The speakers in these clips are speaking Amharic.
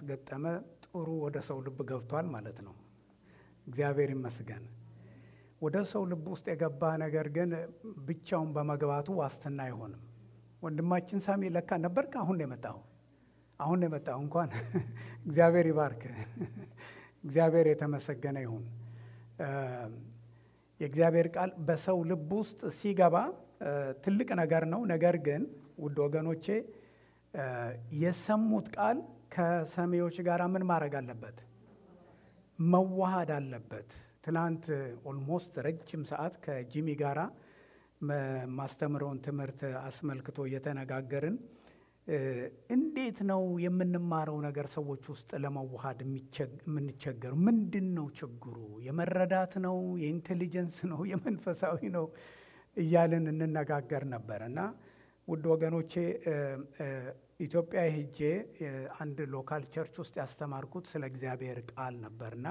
ያስገጠመ ጥሩ ወደ ሰው ልብ ገብቷል ማለት ነው። እግዚአብሔር ይመስገን። ወደ ሰው ልብ ውስጥ የገባ ነገር ግን ብቻውን በመግባቱ ዋስትና አይሆንም። ወንድማችን ሳሚ ለካ ነበርክ? አሁን ነው የመጣው። አሁን ነው የመጣው። እንኳን እግዚአብሔር ይባርክ። እግዚአብሔር የተመሰገነ ይሁን። የእግዚአብሔር ቃል በሰው ልብ ውስጥ ሲገባ ትልቅ ነገር ነው። ነገር ግን ውድ ወገኖቼ የሰሙት ቃል ከሰሚዎች ጋር ምን ማድረግ አለበት? መዋሃድ አለበት። ትናንት ኦልሞስት ረጅም ሰዓት ከጂሚ ጋራ ማስተምረውን ትምህርት አስመልክቶ እየተነጋገርን እንዴት ነው የምንማረው ነገር ሰዎች ውስጥ ለመዋሃድ የምንቸገሩ? ምንድን ነው ችግሩ? የመረዳት ነው? የኢንቴሊጀንስ ነው? የመንፈሳዊ ነው? እያልን እንነጋገር ነበር እና ውድ ወገኖቼ ኢትዮጵያ ሄጄ አንድ ሎካል ቸርች ውስጥ ያስተማርኩት ስለ እግዚአብሔር ቃል ነበርና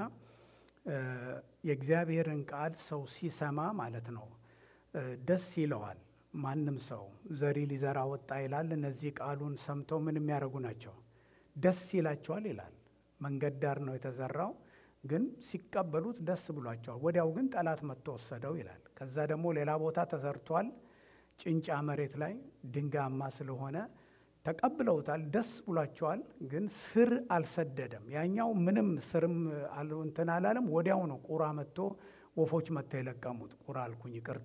የእግዚአብሔርን ቃል ሰው ሲሰማ ማለት ነው ደስ ይለዋል። ማንም ሰው ዘሪ ሊዘራ ወጣ ይላል። እነዚህ ቃሉን ሰምተው ምን የሚያደርጉ ናቸው? ደስ ይላቸዋል ይላል። መንገድ ዳር ነው የተዘራው፣ ግን ሲቀበሉት ደስ ብሏቸዋል። ወዲያው ግን ጠላት መጥቶ ወሰደው ይላል። ከዛ ደግሞ ሌላ ቦታ ተዘርቷል፣ ጭንጫ መሬት ላይ ድንጋያማ ስለሆነ ተቀብለውታል፣ ደስ ብሏቸዋል። ግን ስር አልሰደደም። ያኛው ምንም ስርም እንትን አላለም። ወዲያው ነው ቁራ መጥቶ ወፎች መጥተው የለቀሙት። ቁራ አልኩኝ ይቅርታ።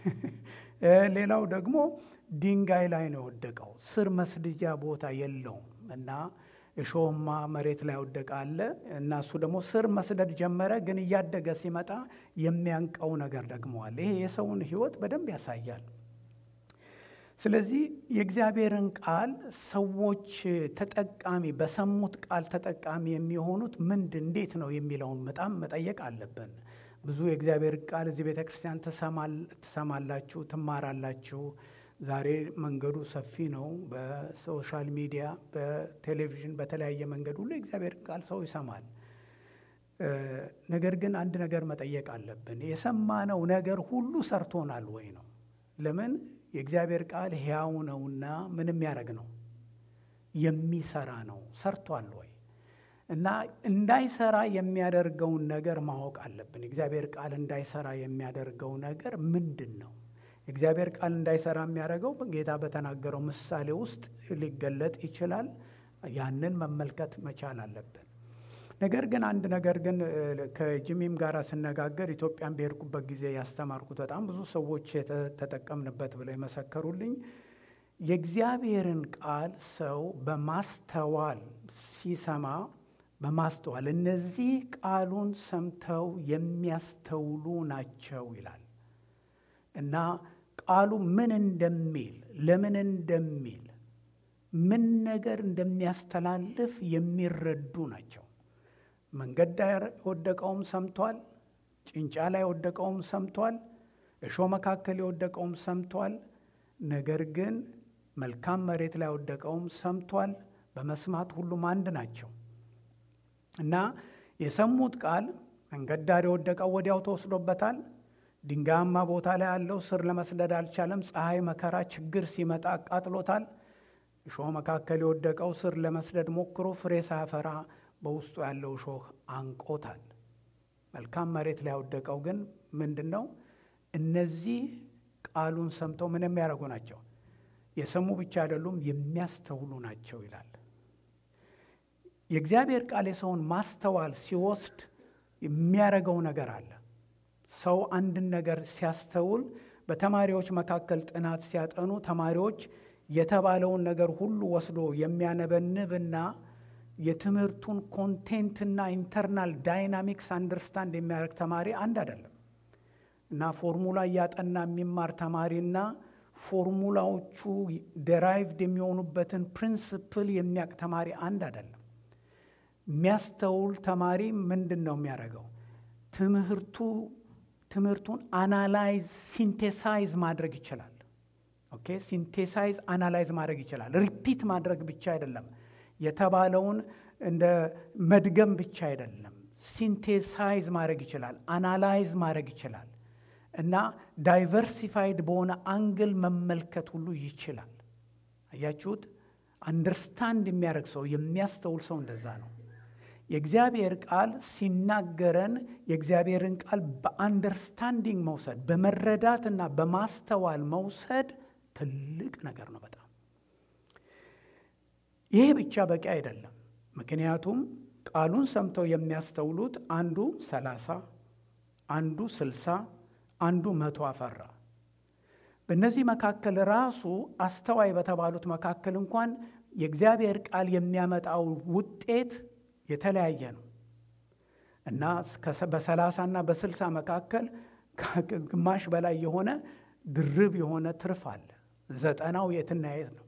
ሌላው ደግሞ ድንጋይ ላይ ነው የወደቀው። ስር መስድጃ ቦታ የለውም እና እሾህማ መሬት ላይ ወደቀ አለ እና እሱ ደግሞ ስር መስደድ ጀመረ። ግን እያደገ ሲመጣ የሚያንቀው ነገር ደግሞ አለ። ይሄ የሰውን ሕይወት በደንብ ያሳያል። ስለዚህ የእግዚአብሔርን ቃል ሰዎች ተጠቃሚ በሰሙት ቃል ተጠቃሚ የሚሆኑት ምንድን እንዴት ነው የሚለውን በጣም መጠየቅ አለብን። ብዙ የእግዚአብሔር ቃል እዚህ ቤተ ክርስቲያን ትሰማላችሁ፣ ትማራላችሁ። ዛሬ መንገዱ ሰፊ ነው። በሶሻል ሚዲያ፣ በቴሌቪዥን፣ በተለያየ መንገድ ሁሉ የእግዚአብሔር ቃል ሰው ይሰማል። ነገር ግን አንድ ነገር መጠየቅ አለብን። የሰማነው ነገር ሁሉ ሰርቶናል ወይ ነው? ለምን የእግዚአብሔር ቃል ሕያው ነውና ምን የሚያደርግ ነው? የሚሰራ ነው። ሰርቷል ወይ? እና እንዳይሰራ የሚያደርገውን ነገር ማወቅ አለብን። የእግዚአብሔር ቃል እንዳይሰራ የሚያደርገው ነገር ምንድን ነው? የእግዚአብሔር ቃል እንዳይሰራ የሚያደርገው ጌታ በተናገረው ምሳሌ ውስጥ ሊገለጥ ይችላል። ያንን መመልከት መቻል አለብን። ነገር ግን አንድ ነገር ግን ከጂሚም ጋር ስነጋገር ኢትዮጵያን በሄድኩበት ጊዜ ያስተማርኩት በጣም ብዙ ሰዎች የተጠቀምንበት ብለው የመሰከሩልኝ የእግዚአብሔርን ቃል ሰው በማስተዋል ሲሰማ በማስተዋል እነዚህ ቃሉን ሰምተው የሚያስተውሉ ናቸው ይላል እና ቃሉ ምን እንደሚል ለምን እንደሚል ምን ነገር እንደሚያስተላልፍ የሚረዱ ናቸው። መንገድ ዳር የወደቀውም ሰምቷል። ጭንጫ ላይ የወደቀውም ሰምቷል። እሾህ መካከል የወደቀውም ሰምቷል። ነገር ግን መልካም መሬት ላይ የወደቀውም ሰምቷል። በመስማት ሁሉም አንድ ናቸው እና የሰሙት ቃል መንገድ ዳር የወደቀው ወዲያው ተወስዶበታል። ድንጋያማ ቦታ ላይ ያለው ስር ለመስደድ አልቻለም። ፀሐይ፣ መከራ፣ ችግር ሲመጣ አቃጥሎታል። እሾህ መካከል የወደቀው ስር ለመስደድ ሞክሮ ፍሬ ሳያፈራ በውስጡ ያለው እሾህ አንቆታል። መልካም መሬት ላይ ያወደቀው ግን ምንድን ነው? እነዚህ ቃሉን ሰምተው ምን የሚያደርጉ ናቸው? የሰሙ ብቻ አይደሉም፣ የሚያስተውሉ ናቸው ይላል። የእግዚአብሔር ቃል የሰውን ማስተዋል ሲወስድ የሚያደርገው ነገር አለ። ሰው አንድን ነገር ሲያስተውል በተማሪዎች መካከል ጥናት ሲያጠኑ ተማሪዎች የተባለውን ነገር ሁሉ ወስዶ የሚያነበንብና የትምህርቱን ኮንቴንትና ኢንተርናል ዳይናሚክስ አንደርስታንድ የሚያደርግ ተማሪ አንድ አይደለም እና ፎርሙላ እያጠና የሚማር ተማሪና ፎርሙላዎቹ ደራይቭድ የሚሆኑበትን ፕሪንስፕል የሚያውቅ ተማሪ አንድ አይደለም። የሚያስተውል ተማሪ ምንድን ነው የሚያደርገው? ትምህርቱ ትምህርቱን አናላይዝ ሲንቴሳይዝ ማድረግ ይችላል። ኦኬ ሲንቴሳይዝ አናላይዝ ማድረግ ይችላል። ሪፒት ማድረግ ብቻ አይደለም የተባለውን እንደ መድገም ብቻ አይደለም። ሲንቴሳይዝ ማድረግ ይችላል። አናላይዝ ማድረግ ይችላል እና ዳይቨርሲፋይድ በሆነ አንግል መመልከት ሁሉ ይችላል። አያችሁት? አንደርስታንድ የሚያደርግ ሰው የሚያስተውል ሰው እንደዛ ነው። የእግዚአብሔር ቃል ሲናገረን የእግዚአብሔርን ቃል በአንደርስታንዲንግ መውሰድ በመረዳትና በማስተዋል መውሰድ ትልቅ ነገር ነው በጣም ይሄ ብቻ በቂ አይደለም። ምክንያቱም ቃሉን ሰምተው የሚያስተውሉት አንዱ ሰላሳ አንዱ ስልሳ አንዱ መቶ አፈራ። በእነዚህ መካከል ራሱ አስተዋይ በተባሉት መካከል እንኳን የእግዚአብሔር ቃል የሚያመጣው ውጤት የተለያየ ነው እና በሰላሳና በስልሳ መካከል ግማሽ በላይ የሆነ ድርብ የሆነ ትርፍ አለ። ዘጠናው የትና የት ነው?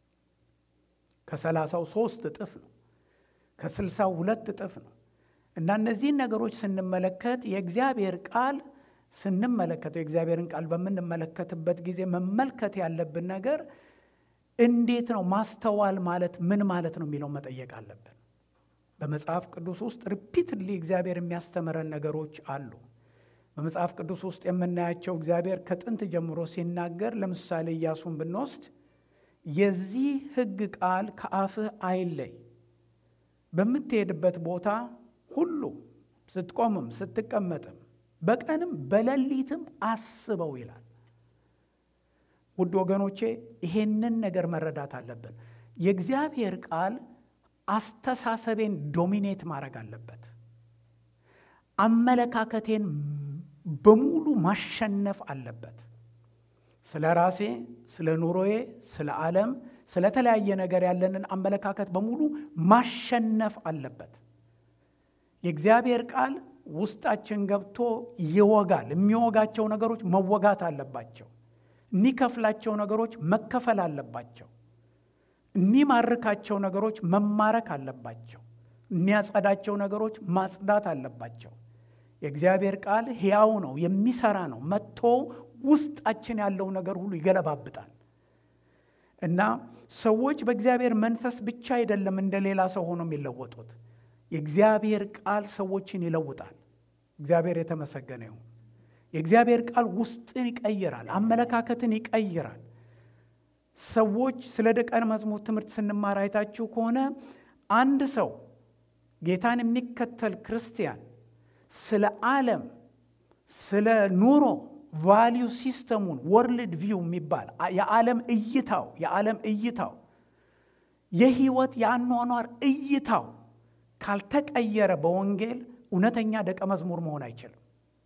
ከሰላሳው ሶስት እጥፍ ነው። ከስልሳው ሁለት እጥፍ ነው። እና እነዚህን ነገሮች ስንመለከት የእግዚአብሔር ቃል ስንመለከተው የእግዚአብሔርን ቃል በምንመለከትበት ጊዜ መመልከት ያለብን ነገር እንዴት ነው? ማስተዋል ማለት ምን ማለት ነው የሚለው መጠየቅ አለብን። በመጽሐፍ ቅዱስ ውስጥ ሪፒትድሊ እግዚአብሔር የሚያስተምረን ነገሮች አሉ። በመጽሐፍ ቅዱስ ውስጥ የምናያቸው እግዚአብሔር ከጥንት ጀምሮ ሲናገር፣ ለምሳሌ ኢያሱን ብንወስድ የዚህ ሕግ ቃል ከአፍህ አይለይ፣ በምትሄድበት ቦታ ሁሉ ስትቆምም ስትቀመጥም በቀንም በሌሊትም አስበው ይላል። ውድ ወገኖቼ ይሄንን ነገር መረዳት አለብን። የእግዚአብሔር ቃል አስተሳሰቤን ዶሚኔት ማድረግ አለበት። አመለካከቴን በሙሉ ማሸነፍ አለበት። ስለ ራሴ፣ ስለ ኑሮዬ፣ ስለ ዓለም፣ ስለ ተለያየ ነገር ያለንን አመለካከት በሙሉ ማሸነፍ አለበት። የእግዚአብሔር ቃል ውስጣችን ገብቶ ይወጋል። የሚወጋቸው ነገሮች መወጋት አለባቸው። የሚከፍላቸው ነገሮች መከፈል አለባቸው። የሚማርካቸው ነገሮች መማረክ አለባቸው። የሚያጸዳቸው ነገሮች ማጽዳት አለባቸው። የእግዚአብሔር ቃል ሕያው ነው፣ የሚሰራ ነው። መጥቶ ውስጣችን ያለው ነገር ሁሉ ይገለባብጣል እና ሰዎች በእግዚአብሔር መንፈስ ብቻ አይደለም እንደ ሌላ ሰው ሆኖ የሚለወጡት። የእግዚአብሔር ቃል ሰዎችን ይለውጣል። እግዚአብሔር የተመሰገነ ይሁን። የእግዚአብሔር ቃል ውስጥን ይቀይራል፣ አመለካከትን ይቀይራል። ሰዎች ስለ ደቀ መዝሙር ትምህርት ስንማር አይታችሁ ከሆነ አንድ ሰው ጌታን የሚከተል ክርስቲያን ስለ ዓለም፣ ስለ ኑሮ ቫሊዩ ሲስተሙን ወርልድ ቪው የሚባል የዓለም እይታው የዓለም እይታው የህይወት የአኗኗር እይታው ካልተቀየረ በወንጌል እውነተኛ ደቀ መዝሙር መሆን አይችልም።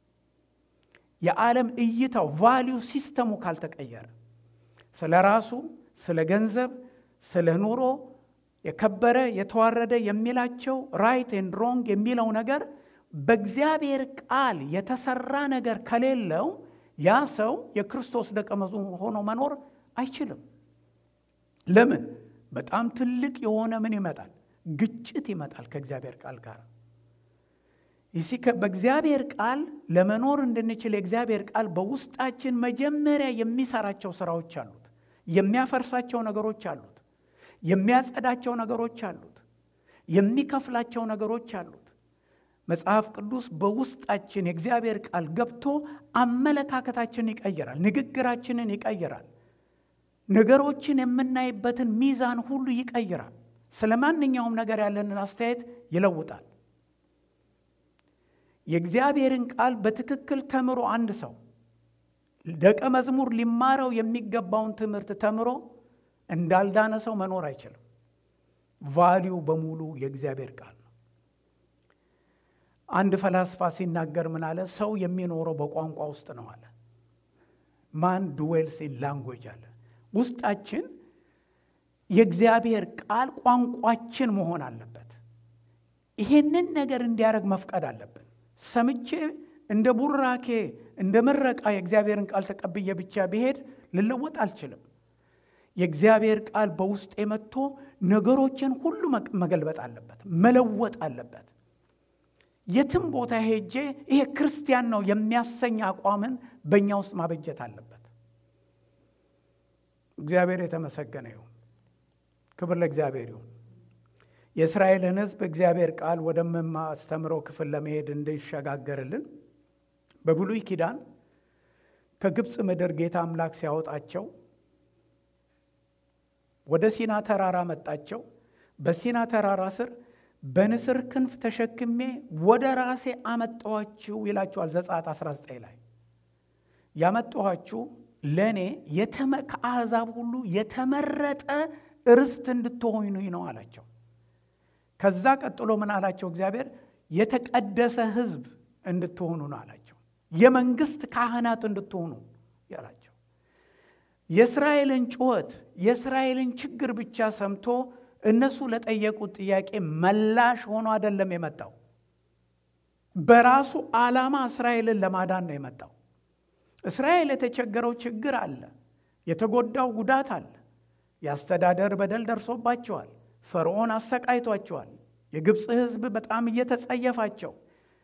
የዓለም እይታው ቫሊዩ ሲስተሙ ካልተቀየረ ስለ ራሱ፣ ስለ ገንዘብ፣ ስለ ኑሮ የከበረ የተዋረደ የሚላቸው ራይት ኤንድ ሮንግ የሚለው ነገር በእግዚአብሔር ቃል የተሰራ ነገር ከሌለው ያ ሰው የክርስቶስ ደቀ መዝሙር ሆኖ መኖር አይችልም። ለምን? በጣም ትልቅ የሆነ ምን ይመጣል? ግጭት ይመጣል ከእግዚአብሔር ቃል ጋር። ይሲ በእግዚአብሔር ቃል ለመኖር እንድንችል የእግዚአብሔር ቃል በውስጣችን መጀመሪያ የሚሰራቸው ስራዎች አሉት። የሚያፈርሳቸው ነገሮች አሉት። የሚያጸዳቸው ነገሮች አሉት። የሚከፍላቸው ነገሮች አሉት። መጽሐፍ ቅዱስ በውስጣችን የእግዚአብሔር ቃል ገብቶ አመለካከታችንን ይቀይራል። ንግግራችንን ይቀይራል። ነገሮችን የምናይበትን ሚዛን ሁሉ ይቀይራል። ስለ ማንኛውም ነገር ያለንን አስተያየት ይለውጣል። የእግዚአብሔርን ቃል በትክክል ተምሮ አንድ ሰው ደቀ መዝሙር ሊማረው የሚገባውን ትምህርት ተምሮ እንዳልዳነ ሰው መኖር አይችልም። ቫሊዩ በሙሉ የእግዚአብሔር ቃል ነው። አንድ ፈላስፋ ሲናገር ምን አለ? ሰው የሚኖረው በቋንቋ ውስጥ ነው አለ። ማን ድዌልስ ኢን ላንጉዌጅ አለ። ውስጣችን የእግዚአብሔር ቃል ቋንቋችን መሆን አለበት። ይሄንን ነገር እንዲያደርግ መፍቀድ አለብን። ሰምቼ እንደ ቡራኬ እንደ ምረቃ የእግዚአብሔርን ቃል ተቀብዬ ብቻ ብሄድ ልለወጥ አልችልም። የእግዚአብሔር ቃል በውስጤ መጥቶ ነገሮችን ሁሉ መገልበጥ አለበት፣ መለወጥ አለበት። የትም ቦታ ሄጄ ይሄ ክርስቲያን ነው የሚያሰኝ አቋምን በእኛ ውስጥ ማበጀት አለበት። እግዚአብሔር የተመሰገነ ይሁን። ክብር ለእግዚአብሔር ይሁን። የእስራኤልን ሕዝብ እግዚአብሔር ቃል ወደምማስተምረው ክፍል ለመሄድ እንዲሸጋገርልን በብሉይ ኪዳን ከግብፅ ምድር ጌታ አምላክ ሲያወጣቸው ወደ ሲና ተራራ መጣቸው። በሲና ተራራ ስር በንስር ክንፍ ተሸክሜ ወደ ራሴ አመጣኋችሁ ይላችኋል ዘጸአት 19 ላይ ያመጣኋችሁ ለእኔ ከአሕዛብ ሁሉ የተመረጠ ርስት እንድትሆኑኝ ነው አላቸው። ከዛ ቀጥሎ ምን አላቸው? እግዚአብሔር የተቀደሰ ሕዝብ እንድትሆኑ ነው አላቸው። የመንግስት ካህናት እንድትሆኑ ያላቸው። የእስራኤልን ጩኸት የእስራኤልን ችግር ብቻ ሰምቶ እነሱ ለጠየቁት ጥያቄ መላሽ ሆኖ አይደለም የመጣው። በራሱ ዓላማ እስራኤልን ለማዳን ነው የመጣው። እስራኤል የተቸገረው ችግር አለ፣ የተጎዳው ጉዳት አለ። የአስተዳደር በደል ደርሶባቸዋል። ፈርዖን አሰቃይቷቸዋል። የግብፅ ሕዝብ በጣም እየተጸየፋቸው፣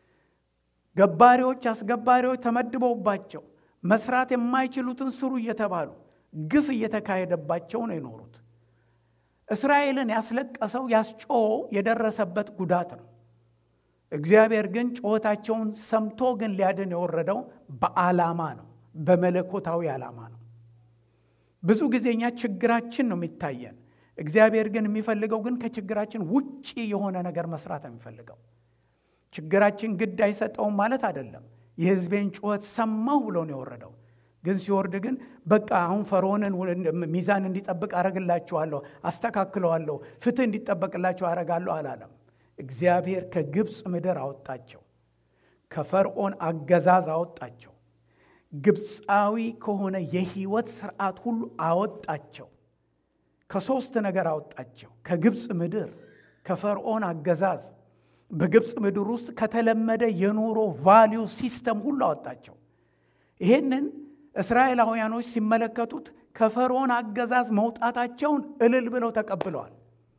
ገባሪዎች አስገባሪዎች ተመድበውባቸው መስራት የማይችሉትን ስሩ እየተባሉ ግፍ እየተካሄደባቸው ነው የኖሩት። እስራኤልን ያስለቀሰው ያስጮኸው የደረሰበት ጉዳት ነው። እግዚአብሔር ግን ጩኸታቸውን ሰምቶ ግን ሊያድን የወረደው በዓላማ ነው፣ በመለኮታዊ ዓላማ ነው። ብዙ ጊዜ እኛ ችግራችን ነው የሚታየን። እግዚአብሔር ግን የሚፈልገው ግን ከችግራችን ውጪ የሆነ ነገር መስራት ነው የሚፈልገው። ችግራችን ግድ አይሰጠውም ማለት አይደለም። የሕዝቤን ጩኸት ሰማሁ ብሎ ነው የወረደው። ግን ሲወርድ ግን በቃ አሁን ፈርዖንን ሚዛን እንዲጠብቅ አረግላችኋለሁ፣ አስተካክለዋለሁ፣ ፍትህ እንዲጠበቅላቸው አረጋለሁ አላለም። እግዚአብሔር ከግብፅ ምድር አወጣቸው፣ ከፈርዖን አገዛዝ አወጣቸው፣ ግብፃዊ ከሆነ የህይወት ስርዓት ሁሉ አወጣቸው። ከሶስት ነገር አወጣቸው። ከግብፅ ምድር፣ ከፈርዖን አገዛዝ፣ በግብፅ ምድር ውስጥ ከተለመደ የኑሮ ቫሊዩ ሲስተም ሁሉ አወጣቸው። ይሄንን እስራኤላውያኖች ሲመለከቱት ከፈርዖን አገዛዝ መውጣታቸውን እልል ብለው ተቀብለዋል።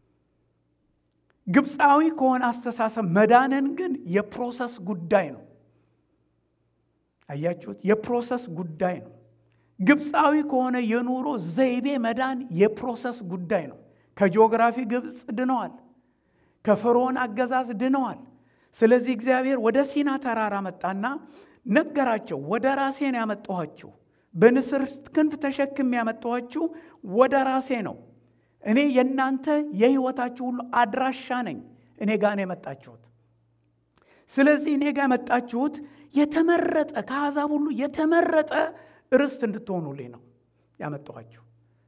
ግብፃዊ ከሆነ አስተሳሰብ መዳንን ግን የፕሮሰስ ጉዳይ ነው። አያችሁት? የፕሮሰስ ጉዳይ ነው። ግብፃዊ ከሆነ የኑሮ ዘይቤ መዳን የፕሮሰስ ጉዳይ ነው። ከጂኦግራፊ ግብፅ ድነዋል። ከፈርዖን አገዛዝ ድነዋል። ስለዚህ እግዚአብሔር ወደ ሲና ተራራ መጣና ነገራቸው። ወደ ራሴ ነው ያመጣኋችሁ፣ በንስር ክንፍ ተሸክም ያመጣኋችሁ ወደ ራሴ ነው። እኔ የእናንተ የህይወታችሁ ሁሉ አድራሻ ነኝ። እኔ ጋር ነው የመጣችሁት። ስለዚህ እኔ ጋር የመጣችሁት የተመረጠ ከአሕዛብ ሁሉ የተመረጠ ርስት እንድትሆኑልኝ ነው ያመጣኋችሁ።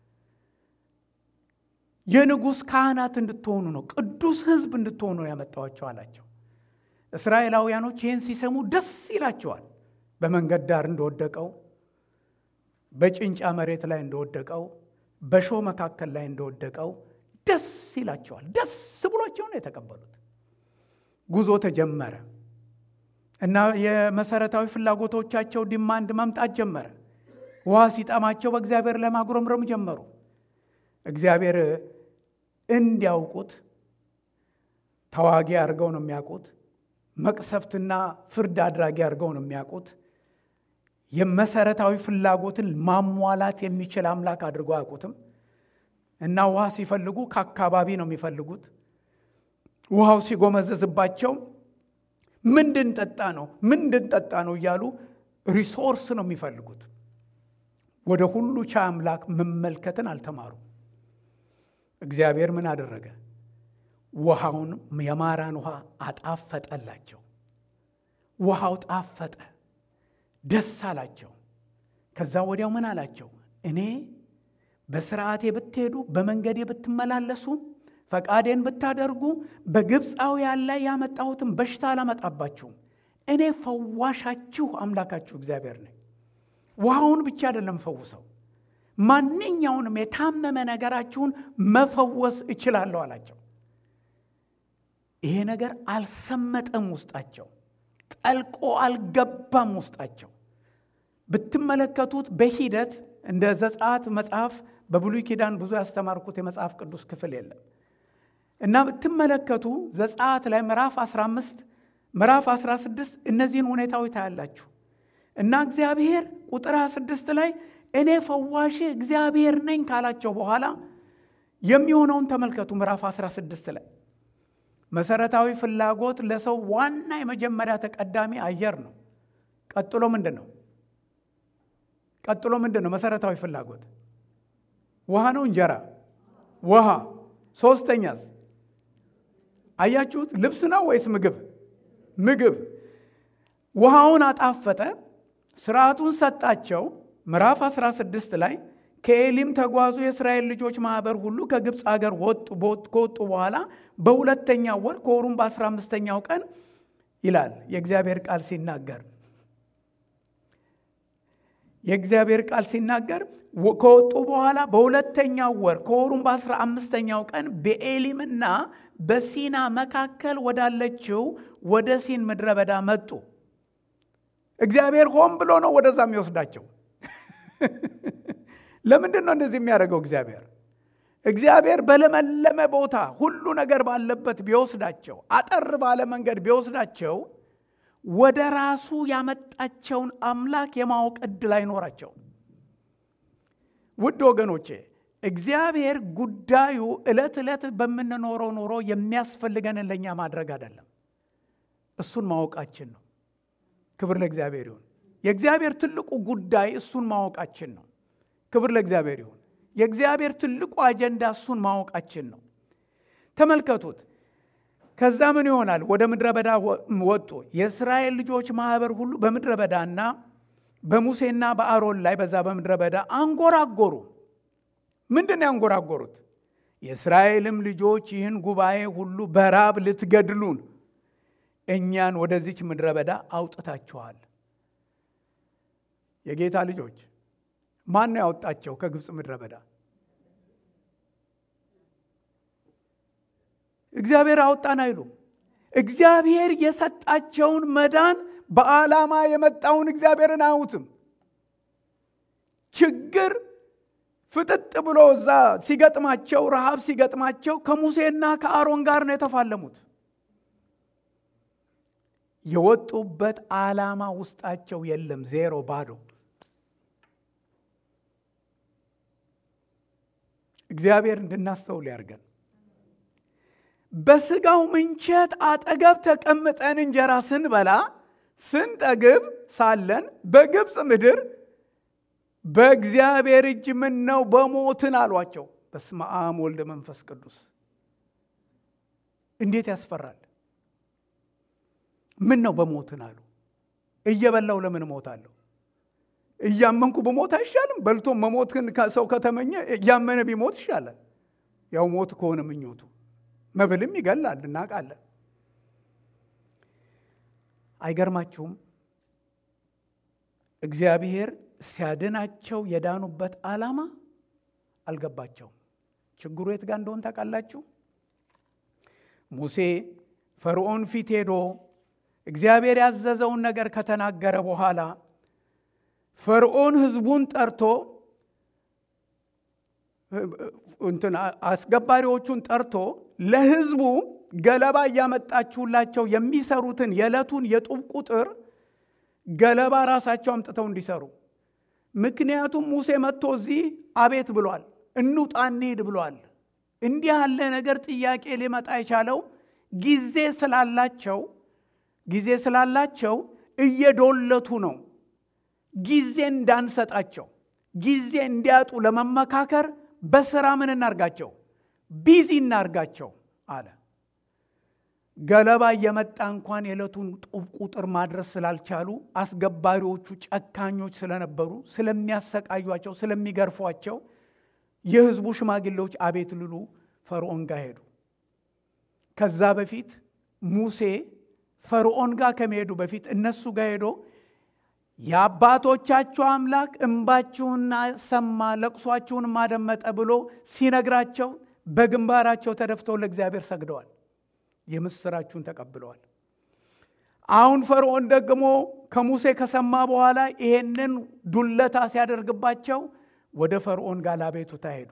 የንጉሥ ካህናት እንድትሆኑ ነው፣ ቅዱስ ሕዝብ እንድትሆኑ ነው ያመጣኋቸው አላቸው። እስራኤላውያኖች ይህን ሲሰሙ ደስ ይላቸዋል። በመንገድ ዳር እንደወደቀው፣ በጭንጫ መሬት ላይ እንደወደቀው፣ በእሾህ መካከል ላይ እንደወደቀው ደስ ይላቸዋል። ደስ ብሏቸው ነው የተቀበሉት። ጉዞ ተጀመረ እና የመሰረታዊ ፍላጎቶቻቸው ዲማንድ መምጣት ጀመረ። ውሃ ሲጠማቸው በእግዚአብሔር ላይ ማጉረምረም ጀመሩ። እግዚአብሔር እንዲያውቁት ተዋጊ አድርገው ነው የሚያውቁት። መቅሰፍትና ፍርድ አድራጊ አድርገው ነው የሚያውቁት። የመሰረታዊ ፍላጎትን ማሟላት የሚችል አምላክ አድርገው አያውቁትም። እና ውሃ ሲፈልጉ ከአካባቢ ነው የሚፈልጉት። ውሃው ሲጎመዘዝባቸው ምንድን ጠጣ ነው ምንድን ጠጣ ነው እያሉ ሪሶርስ ነው የሚፈልጉት። ወደ ሁሉ ቻይ አምላክ መመልከትን አልተማሩም። እግዚአብሔር ምን አደረገ? ውሃውን የማራን ውሃ አጣፈጠላቸው። ውሃው ጣፈጠ፣ ደስ አላቸው። ከዛ ወዲያው ምን አላቸው? እኔ በስርዓቴ ብትሄዱ፣ በመንገዴ ብትመላለሱ፣ ፈቃዴን ብታደርጉ በግብፃውያን ላይ ያመጣሁትን በሽታ አላመጣባችሁም። እኔ ፈዋሻችሁ አምላካችሁ እግዚአብሔር ነኝ። ውሃውን ብቻ አይደለም ፈውሰው ማንኛውንም የታመመ ነገራችሁን መፈወስ እችላለሁ አላቸው። ይሄ ነገር አልሰመጠም ውስጣቸው፣ ጠልቆ አልገባም ውስጣቸው። ብትመለከቱት በሂደት እንደ ዘጸአት መጽሐፍ በብሉይ ኪዳን ብዙ ያስተማርኩት የመጽሐፍ ቅዱስ ክፍል የለም እና ብትመለከቱ ዘጸአት ላይ ምዕራፍ 15 ምዕራፍ 16 እነዚህን ሁኔታዎች ታያላችሁ እና እግዚአብሔር ቁጥር 26 ላይ እኔ ፈዋሽ እግዚአብሔር ነኝ ካላቸው በኋላ የሚሆነውን ተመልከቱ። ምዕራፍ 16 ላይ መሰረታዊ ፍላጎት ለሰው ዋና የመጀመሪያ ተቀዳሚ አየር ነው። ቀጥሎ ምንድን ነው? ቀጥሎ ምንድን ነው? መሰረታዊ ፍላጎት ውሃ ነው? እንጀራ? ውሃ። ሶስተኛስ አያችሁት? ልብስ ነው ወይስ ምግብ? ምግብ። ውሃውን አጣፈጠ፣ ስርዓቱን ሰጣቸው። ምዕራፍ 16 ላይ ከኤሊም ተጓዙ የእስራኤል ልጆች ማኅበር ሁሉ ከግብፅ አገር ከወጡ በኋላ በሁለተኛው ወር ከወሩም በአስራ አምስተኛው ቀን ይላል የእግዚአብሔር ቃል ሲናገር የእግዚአብሔር ቃል ሲናገር ከወጡ በኋላ በሁለተኛው ወር ከወሩም በአስራ አምስተኛው ቀን በኤሊምና በሲና መካከል ወዳለችው ወደ ሲን ምድረ በዳ መጡ። እግዚአብሔር ሆን ብሎ ነው ወደዛ የሚወስዳቸው። ለምንድን ነው እንደዚህ የሚያደርገው? እግዚአብሔር እግዚአብሔር በለመለመ ቦታ ሁሉ ነገር ባለበት ቢወስዳቸው፣ አጠር ባለ መንገድ ቢወስዳቸው ወደ ራሱ ያመጣቸውን አምላክ የማወቅ ዕድል አይኖራቸው። ውድ ወገኖቼ እግዚአብሔር ጉዳዩ ዕለት ዕለት በምንኖረው ኑሮ የሚያስፈልገንን ለእኛ ማድረግ አይደለም፣ እሱን ማወቃችን ነው። ክብር ለእግዚአብሔር ይሁን። የእግዚአብሔር ትልቁ ጉዳይ እሱን ማወቃችን ነው። ክብር ለእግዚአብሔር ይሁን። የእግዚአብሔር ትልቁ አጀንዳ እሱን ማወቃችን ነው። ተመልከቱት። ከዛ ምን ይሆናል? ወደ ምድረ በዳ ወጡ። የእስራኤል ልጆች ማኅበር ሁሉ በምድረ በዳና በሙሴና በአሮን ላይ በዛ በምድረ በዳ አንጎራጎሩ። ምንድን ነው ያንጎራጎሩት? የእስራኤልም ልጆች ይህን ጉባኤ ሁሉ በራብ ልትገድሉን እኛን ወደዚች ምድረ በዳ አውጥታችኋል። የጌታ ልጆች ማን ነው ያወጣቸው ከግብፅ ምድረ በዳ? እግዚአብሔር አወጣን አይሉም። እግዚአብሔር የሰጣቸውን መዳን በዓላማ የመጣውን እግዚአብሔርን አያዩትም። ችግር ፍጥጥ ብሎ እዛ ሲገጥማቸው፣ ረሃብ ሲገጥማቸው ከሙሴና ከአሮን ጋር ነው የተፋለሙት። የወጡበት ዓላማ ውስጣቸው የለም። ዜሮ፣ ባዶ። እግዚአብሔር እንድናስተውል ያድርገን። በስጋው ምንቸት አጠገብ ተቀምጠን እንጀራ ስንበላ ስንጠግብ ሳለን በግብፅ ምድር በእግዚአብሔር እጅ ምን ነው በሞትን አሏቸው። በስመ አብ ወልደ መንፈስ ቅዱስ። እንዴት ያስፈራል! ምን ነው በሞትን አሉ። እየበላው ለምን እሞታለሁ? እያመንኩ በሞት አይሻልም? በልቶ መሞትን ሰው ከተመኘ እያመነ ቢሞት ይሻላል። ያው ሞት ከሆነ ምኞቱ መብልም ይገላል፣ እናውቃለን። አይገርማችሁም? እግዚአብሔር ሲያድናቸው የዳኑበት ዓላማ አልገባቸውም። ችግሩ የት ጋር እንደሆን ታውቃላችሁ? ሙሴ ፈርዖን ፊት ሄዶ እግዚአብሔር ያዘዘውን ነገር ከተናገረ በኋላ ፈርዖን ሕዝቡን ጠርቶ እንትን አስገባሪዎቹን ጠርቶ ለሕዝቡ ገለባ እያመጣችሁላቸው የሚሰሩትን የዕለቱን የጡብ ቁጥር ገለባ ራሳቸው አምጥተው እንዲሰሩ። ምክንያቱም ሙሴ መጥቶ እዚህ አቤት ብሏል፣ እንውጣ እንሂድ ብሏል። እንዲህ ያለ ነገር ጥያቄ ሊመጣ የቻለው ጊዜ ስላላቸው ጊዜ ስላላቸው እየዶለቱ ነው። ጊዜ እንዳንሰጣቸው ጊዜ እንዲያጡ ለመመካከር በስራ ምን እናርጋቸው? ቢዚ እናርጋቸው አለ። ገለባ እየመጣ እንኳን የዕለቱን ጡብ ቁጥር ማድረስ ስላልቻሉ አስገባሪዎቹ ጨካኞች ስለነበሩ ስለሚያሰቃዩቸው፣ ስለሚገርፏቸው የሕዝቡ ሽማግሌዎች አቤት ልሉ ፈርዖን ጋር ሄዱ። ከዛ በፊት ሙሴ ፈርዖን ጋር ከመሄዱ በፊት እነሱ ጋር ሄዶ የአባቶቻችሁ አምላክ እንባችሁን ሰማ፣ ለቅሷችሁን አደመጠ ብሎ ሲነግራቸው በግንባራቸው ተደፍተው ለእግዚአብሔር ሰግደዋል። የምስራችሁን ተቀብለዋል። አሁን ፈርዖን ደግሞ ከሙሴ ከሰማ በኋላ ይሄንን ዱለታ ሲያደርግባቸው ወደ ፈርዖን ጋር ላቤቱታ ሄዱ።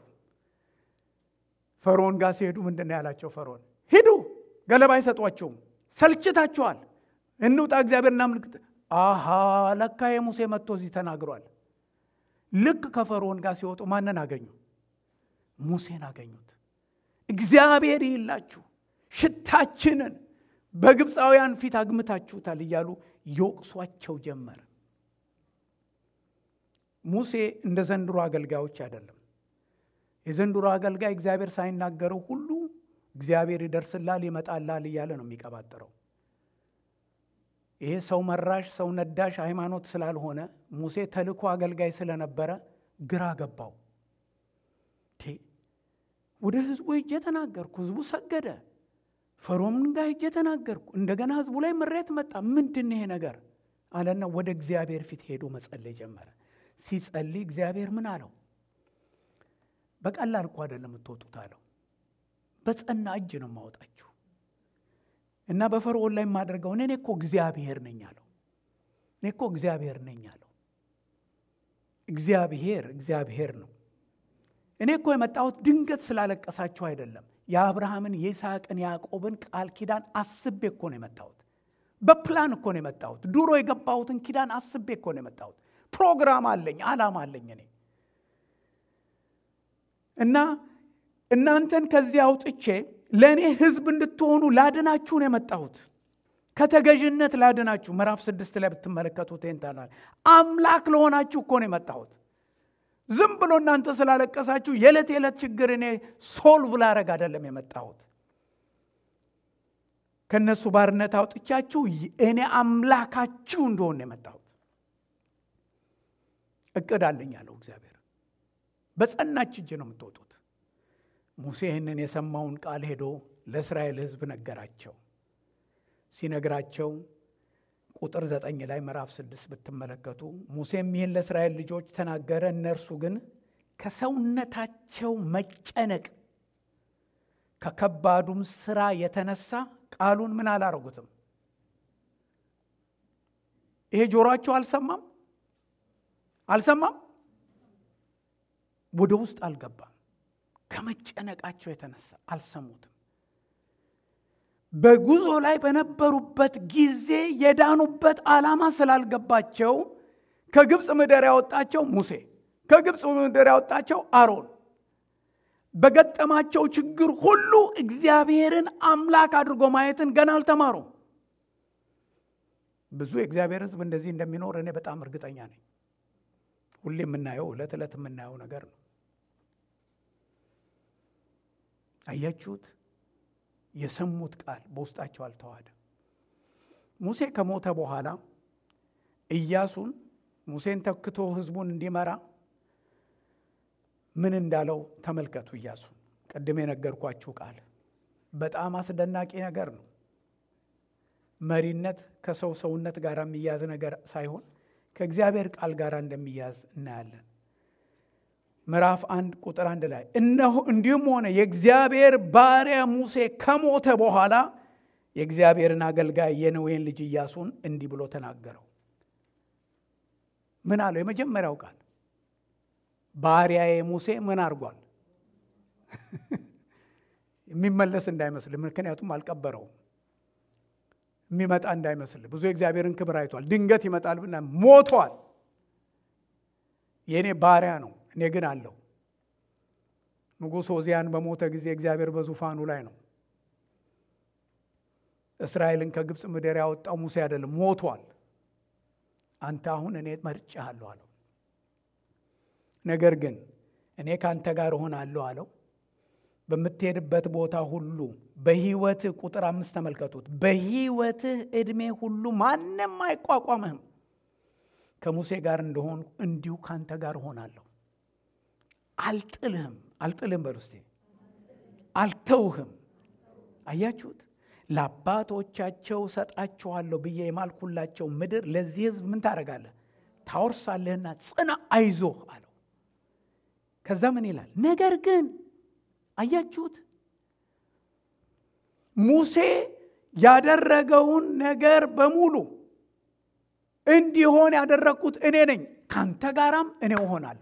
ፈርዖን ጋር ሲሄዱ ምንድን ነው ያላቸው? ፈርዖን ሂዱ፣ ገለባ አይሰጧቸውም፣ ሰልችታችኋል፣ እንውጣ፣ እግዚአብሔር እናምልክ። አሃ ለካ የሙሴ መጥቶ እዚህ ተናግሯል። ልክ ከፈርዖን ጋር ሲወጡ ማንን አገኙ? ሙሴን አገኙት። እግዚአብሔር ይላችሁ ሽታችንን በግብፃውያን ፊት አግምታችሁታል እያሉ ይወቅሷቸው ጀመር። ሙሴ እንደ ዘንድሮ አገልጋዮች አይደለም። የዘንድሮ አገልጋይ እግዚአብሔር ሳይናገረው ሁሉ እግዚአብሔር ይደርስላል ይመጣላል እያለ ነው የሚቀባጥረው። ይሄ ሰው መራሽ ሰው ነዳሽ ሃይማኖት ስላልሆነ ሙሴ ተልኮ አገልጋይ ስለነበረ ግራ ገባው። ወደ ህዝቡ ሄጄ ተናገርኩ፣ ህዝቡ ሰገደ። ፈርዖን ጋር ሄጄ ተናገርኩ፣ እንደገና ህዝቡ ላይ ምሬት መጣ። ምንድን ይሄ ነገር አለና ወደ እግዚአብሔር ፊት ሄዶ መጸለይ ጀመረ። ሲጸልይ እግዚአብሔር ምን አለው? በቀላል እኮ አይደለም የምትወጡት አለው። በጸና እጅ ነው የማወጣችሁ እና በፈርዖን ላይ የማደርገው እኔ እኮ እግዚአብሔር ነኝ አለው። እኔ እኮ እግዚአብሔር ነኝ አለው። እግዚአብሔር እግዚአብሔር ነው። እኔ እኮ የመጣሁት ድንገት ስላለቀሳችሁ አይደለም። የአብርሃምን የይስሐቅን ያዕቆብን ቃል ኪዳን አስቤ እኮ ነው የመጣሁት። በፕላን እኮ ነው የመጣሁት። ድሮ የገባሁትን ኪዳን አስቤ እኮ ነው የመጣሁት። ፕሮግራም አለኝ፣ ዓላማ አለኝ እኔ እና እናንተን ከዚህ አውጥቼ ለእኔ ህዝብ እንድትሆኑ ላድናችሁ ነው የመጣሁት። ከተገዥነት ላድናችሁ። ምዕራፍ ስድስት ላይ ብትመለከቱት ንታናል አምላክ ለሆናችሁ እኮ ነው የመጣሁት። ዝም ብሎ እናንተ ስላለቀሳችሁ የዕለት የዕለት ችግር እኔ ሶልቭ ላረግ አይደለም የመጣሁት። ከእነሱ ባርነት አውጥቻችሁ እኔ አምላካችሁ እንደሆን ነው የመጣሁት። እቅድ አለኝ ያለው እግዚአብሔር። በጸናች እጅ ነው የምትወጡት። ሙሴ ይህንን የሰማውን ቃል ሄዶ ለእስራኤል ሕዝብ ነገራቸው። ሲነግራቸው ቁጥር ዘጠኝ ላይ ምዕራፍ ስድስት ብትመለከቱ ሙሴም ይህን ለእስራኤል ልጆች ተናገረ። እነርሱ ግን ከሰውነታቸው መጨነቅ ከከባዱም ስራ የተነሳ ቃሉን ምን አላረጉትም። ይሄ ጆሮአቸው አልሰማም አልሰማም፣ ወደ ውስጥ አልገባም። ከመጨነቃቸው የተነሳ አልሰሙትም። በጉዞ ላይ በነበሩበት ጊዜ የዳኑበት ዓላማ ስላልገባቸው ከግብፅ ምድር ያወጣቸው ሙሴ፣ ከግብፅ ምድር ያወጣቸው አሮን በገጠማቸው ችግር ሁሉ እግዚአብሔርን አምላክ አድርጎ ማየትን ገና አልተማሩም። ብዙ የእግዚአብሔር ሕዝብ እንደዚህ እንደሚኖር እኔ በጣም እርግጠኛ ነኝ። ሁሌ የምናየው ዕለት ዕለት የምናየው ነገር ነው። አያችሁት? የሰሙት ቃል በውስጣቸው አልተዋሃደም። ሙሴ ከሞተ በኋላ ኢያሱን ሙሴን ተክቶ ህዝቡን እንዲመራ ምን እንዳለው ተመልከቱ። ኢያሱን ቅድም የነገርኳችሁ ቃል በጣም አስደናቂ ነገር ነው። መሪነት ከሰው ሰውነት ጋር የሚያዝ ነገር ሳይሆን ከእግዚአብሔር ቃል ጋር እንደሚያዝ እናያለን። ምዕራፍ አንድ ቁጥር አንድ ላይ እነሆ እንዲሁም ሆነ የእግዚአብሔር ባሪያ ሙሴ ከሞተ በኋላ የእግዚአብሔርን አገልጋይ የነዌን ልጅ ኢያሱን እንዲህ ብሎ ተናገረው። ምን አለው? የመጀመሪያው ቃል ባሪያዬ ሙሴ ምን አድርጓል? የሚመለስ እንዳይመስል፣ ምክንያቱም አልቀበረውም። የሚመጣ እንዳይመስል ብዙ የእግዚአብሔርን ክብር አይቷል። ድንገት ይመጣል ብና ሞቷል። የእኔ ባሪያ ነው እኔ ግን አለው። ንጉሥ ዖዝያን በሞተ ጊዜ እግዚአብሔር በዙፋኑ ላይ ነው። እስራኤልን ከግብፅ ምድር ያወጣው ሙሴ አይደለም፣ ሞቷል። አንተ አሁን እኔ መርጬሃለሁ አለው። ነገር ግን እኔ ከአንተ ጋር እሆናለሁ አለው። በምትሄድበት ቦታ ሁሉ በሕይወትህ ቁጥር አምስት ተመልከቱት። በሕይወትህ ዕድሜ ሁሉ ማንም አይቋቋምህም። ከሙሴ ጋር እንደሆን እንዲሁ ከአንተ ጋር እሆናለሁ። አልጥልህም። አልጥልህም በሉ እስቲ። አልተውህም። አያችሁት? ለአባቶቻቸው ሰጣችኋለሁ ብዬ የማልኩላቸው ምድር ለዚህ ሕዝብ ምን ታደርጋለህ? ታወርሳለህና ጽና፣ አይዞህ አለው። ከዛ ምን ይላል? ነገር ግን አያችሁት ሙሴ ያደረገውን ነገር በሙሉ እንዲሆን ያደረግኩት እኔ ነኝ፣ ካንተ ጋራም እኔ እሆናለሁ።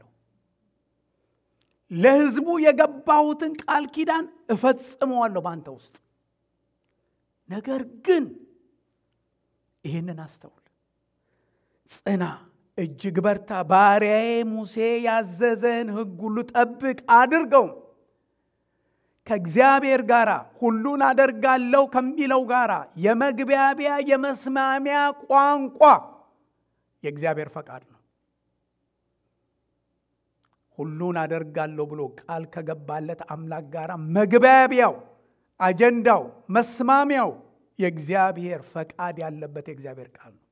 ለሕዝቡ የገባሁትን ቃል ኪዳን እፈጽመዋለሁ በአንተ ውስጥ። ነገር ግን ይህንን አስተውል፣ ጽና፣ እጅግ በርታ፣ ባሪያዬ ሙሴ ያዘዘን ሕግ ሁሉ ጠብቅ፣ አድርገው ከእግዚአብሔር ጋር ሁሉን አደርጋለሁ ከሚለው ጋር የመግቢያቢያ የመስማሚያ ቋንቋ የእግዚአብሔር ፈቃድ ነው። ሁሉን አደርጋለሁ ብሎ ቃል ከገባለት አምላክ ጋር መግባቢያው፣ አጀንዳው፣ መስማሚያው የእግዚአብሔር ፈቃድ ያለበት የእግዚአብሔር ቃል ነው።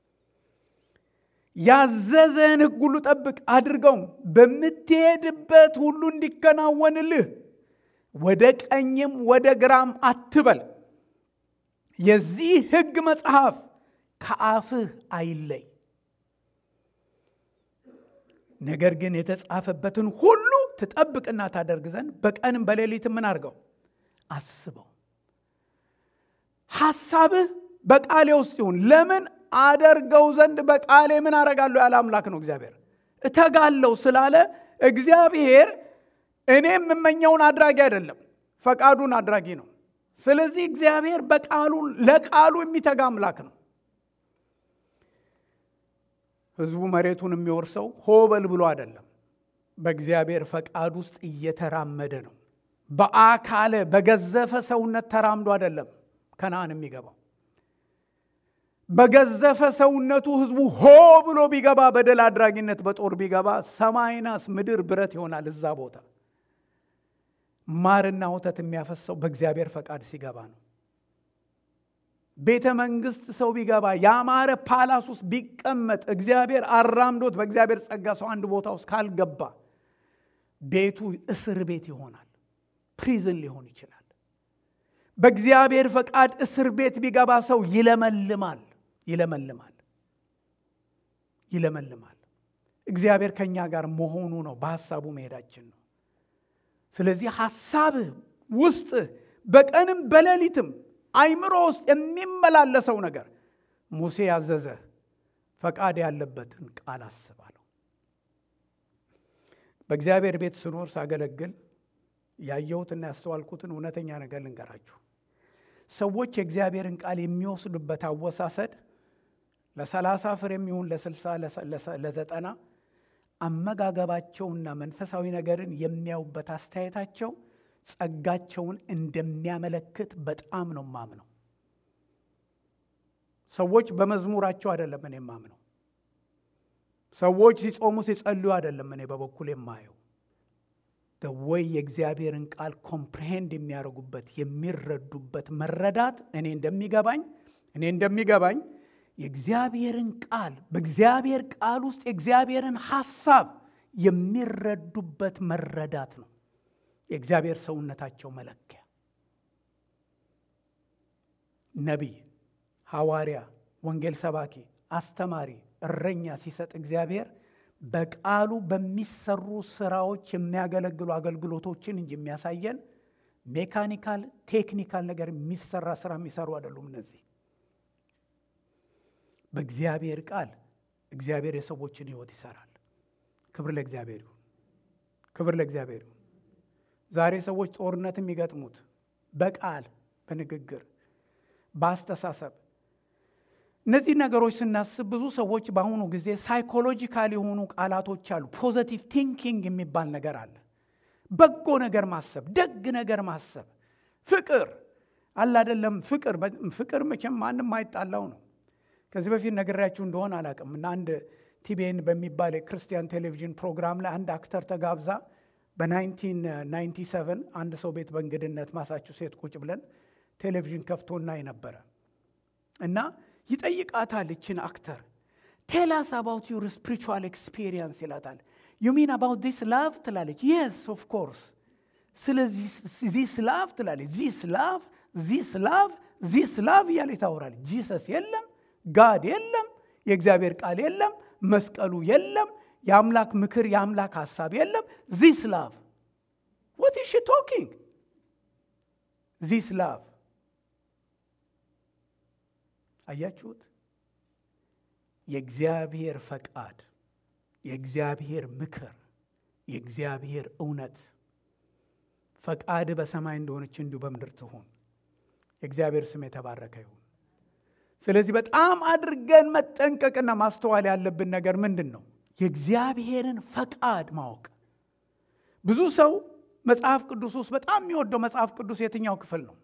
ያዘዘን ሕግ ሁሉ ጠብቅ አድርገውም በምትሄድበት ሁሉ እንዲከናወንልህ ወደ ቀኝም ወደ ግራም አትበል። የዚህ ሕግ መጽሐፍ ከአፍህ አይለይ፣ ነገር ግን የተጻፈበትን ሁሉ ትጠብቅና ታደርግ ዘንድ በቀንም በሌሊት ምን አድርገው አስበው። ሐሳብህ በቃሌ ውስጥ ይሁን። ለምን አደርገው ዘንድ በቃሌ ምን አደርጋለሁ ያለ አምላክ ነው እግዚአብሔር። እተጋለሁ ስላለ እግዚአብሔር እኔ የምመኘውን አድራጊ አይደለም፣ ፈቃዱን አድራጊ ነው። ስለዚህ እግዚአብሔር በቃሉ ለቃሉ የሚተጋ አምላክ ነው። ህዝቡ መሬቱን የሚወርሰው ሆበል ብሎ አይደለም፣ በእግዚአብሔር ፈቃድ ውስጥ እየተራመደ ነው። በአካለ በገዘፈ ሰውነት ተራምዶ አይደለም ከነአን የሚገባው። በገዘፈ ሰውነቱ ህዝቡ ሆ ብሎ ቢገባ በደል አድራጊነት በጦር ቢገባ ሰማይ ናስ ምድር ብረት ይሆናል እዛ ቦታ። ማርና ወተት የሚያፈሰው በእግዚአብሔር ፈቃድ ሲገባ ነው። ቤተ መንግስት ሰው ቢገባ ያማረ ፓላስ ውስጥ ቢቀመጥ እግዚአብሔር አራምዶት በእግዚአብሔር ጸጋ ሰው አንድ ቦታ ውስጥ ካልገባ ቤቱ እስር ቤት ይሆናል፣ ፕሪዝን ሊሆን ይችላል። በእግዚአብሔር ፈቃድ እስር ቤት ቢገባ ሰው ይለመልማል፣ ይለመልማል፣ ይለመልማል። እግዚአብሔር ከእኛ ጋር መሆኑ ነው፣ በሐሳቡ መሄዳችን ነው። ስለዚህ ሐሳብህ ውስጥ በቀንም በሌሊትም አይምሮ ውስጥ የሚመላለሰው ነገር ሙሴ ያዘዘ ፈቃድ ያለበትን ቃል አስባለሁ። በእግዚአብሔር ቤት ስኖር ሳገለግል ያየሁትና ያስተዋልኩትን እውነተኛ ነገር ልንገራችሁ። ሰዎች የእግዚአብሔርን ቃል የሚወስዱበት አወሳሰድ ለሰላሳ ፍሬ የሚሆን ለስልሳ ለዘጠና አመጋገባቸውና መንፈሳዊ ነገርን የሚያዩበት አስተያየታቸው ጸጋቸውን እንደሚያመለክት በጣም ነው ማምነው። ሰዎች በመዝሙራቸው አይደለም እኔ ማምነው። ሰዎች ሲጾሙ ሲጸልዩ አይደለም እኔ በበኩል የማየው ወይ የእግዚአብሔርን ቃል ኮምፕሬሄንድ የሚያደርጉበት የሚረዱበት መረዳት እኔ እንደሚገባኝ እኔ እንደሚገባኝ የእግዚአብሔርን ቃል በእግዚአብሔር ቃል ውስጥ የእግዚአብሔርን ሐሳብ የሚረዱበት መረዳት ነው የእግዚአብሔር ሰውነታቸው መለኪያ። ነቢይ፣ ሐዋርያ፣ ወንጌል ሰባኪ፣ አስተማሪ፣ እረኛ ሲሰጥ እግዚአብሔር በቃሉ በሚሰሩ ስራዎች የሚያገለግሉ አገልግሎቶችን እንጂ የሚያሳየን ሜካኒካል ቴክኒካል ነገር የሚሰራ ስራ የሚሰሩ አይደሉም። እነዚህ በእግዚአብሔር ቃል እግዚአብሔር የሰዎችን ሕይወት ይሰራል። ክብር ለእግዚአብሔር ይሁን። ክብር ለእግዚአብሔር ይሁን። ዛሬ ሰዎች ጦርነት የሚገጥሙት በቃል በንግግር በአስተሳሰብ እነዚህ ነገሮች ስናስብ ብዙ ሰዎች በአሁኑ ጊዜ ሳይኮሎጂካል የሆኑ ቃላቶች አሉ። ፖዘቲቭ ቲንኪንግ የሚባል ነገር አለ። በጎ ነገር ማሰብ፣ ደግ ነገር ማሰብ፣ ፍቅር አለ አይደለም። ፍቅር ፍቅር መቼም ማንም ማይጣላው ነው። ከዚህ በፊት ነግሬያችሁ እንደሆነ አላውቅም እና አንድ ቲቤን በሚባል የክርስቲያን ቴሌቪዥን ፕሮግራም ላይ አንድ አክተር ተጋብዛ በ1997 አንድ ሰው ቤት በእንግድነት ማሳቹሴት ቁጭ ብለን ቴሌቪዥን ከፍቶ እናይ ነበረ እና ይጠይቃታል ይችን አክተር ቴላስ አባውት ዩር ስፒሪቹዋል ኤክስፒሪየንስ ይላታል። ዩ ሚን አባውት ዚስ ላቭ ትላለች። የስ ኦፍ ኮርስ። ስለዚህ ዚስ ላቭ ትላለች። ዚስ ላቭ ዚስ ላቭ ዚስ ላቭ እያለች ታወራለች። ጂሰስ የለም፣ ጋድ የለም፣ የእግዚአብሔር ቃል የለም፣ መስቀሉ የለም፣ የአምላክ ምክር የአምላክ ሀሳብ የለም። ዚስ ላቭ ወት ኢዝ ሺ ቶኪንግ ዚስ ላቭ አያችሁት? የእግዚአብሔር ፈቃድ፣ የእግዚአብሔር ምክር፣ የእግዚአብሔር እውነት ፈቃድ በሰማይ እንደሆነች እንዲሁ በምድር ትሁን። የእግዚአብሔር ስም የተባረከ ይሁን። ስለዚህ በጣም አድርገን መጠንቀቅና ማስተዋል ያለብን ነገር ምንድን ነው? የእግዚአብሔርን ፈቃድ ማወቅ። ብዙ ሰው መጽሐፍ ቅዱስ ውስጥ በጣም የሚወደው መጽሐፍ ቅዱስ የትኛው ክፍል ነው?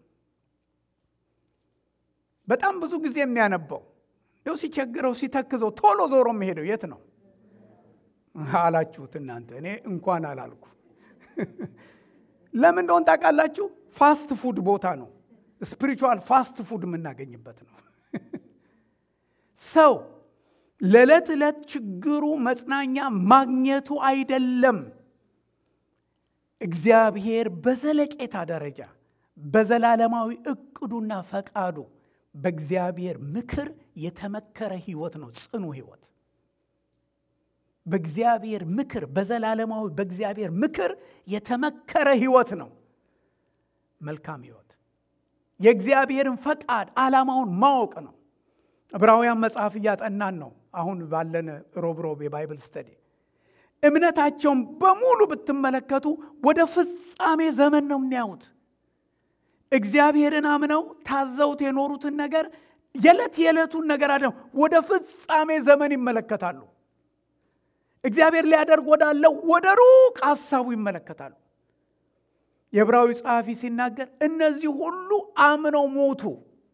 በጣም ብዙ ጊዜ የሚያነባው እንደው ሲቸግረው ሲተክዘው ቶሎ ዞሮ የሚሄደው የት ነው? አላችሁት እናንተ። እኔ እንኳን አላልኩ። ለምን እንደሆን ታውቃላችሁ? ፋስት ፉድ ቦታ ነው። ስፒሪቹዋል ፋስት ፉድ የምናገኝበት ነው። ሰው ለዕለት ዕለት ችግሩ መጽናኛ ማግኘቱ አይደለም። እግዚአብሔር በዘለቄታ ደረጃ በዘላለማዊ እቅዱና ፈቃዱ በእግዚአብሔር ምክር የተመከረ ህይወት ነው። ጽኑ ህይወት በእግዚአብሔር ምክር በዘላለማዊ በእግዚአብሔር ምክር የተመከረ ህይወት ነው። መልካም ህይወት የእግዚአብሔርን ፈቃድ ዓላማውን ማወቅ ነው። ዕብራውያን መጽሐፍ እያጠናን ነው። አሁን ባለን ሮብሮብ የባይብል ስተዲ እምነታቸውን በሙሉ ብትመለከቱ ወደ ፍጻሜ ዘመን ነው የሚያዩት። እግዚአብሔርን አምነው ታዘውት የኖሩትን ነገር የዕለት የዕለቱን ነገር አድነው ወደ ፍጻሜ ዘመን ይመለከታሉ። እግዚአብሔር ሊያደርግ ወዳለው ወደ ሩቅ ሐሳቡ ይመለከታሉ። የዕብራዊ ጸሐፊ ሲናገር እነዚህ ሁሉ አምነው ሞቱ፣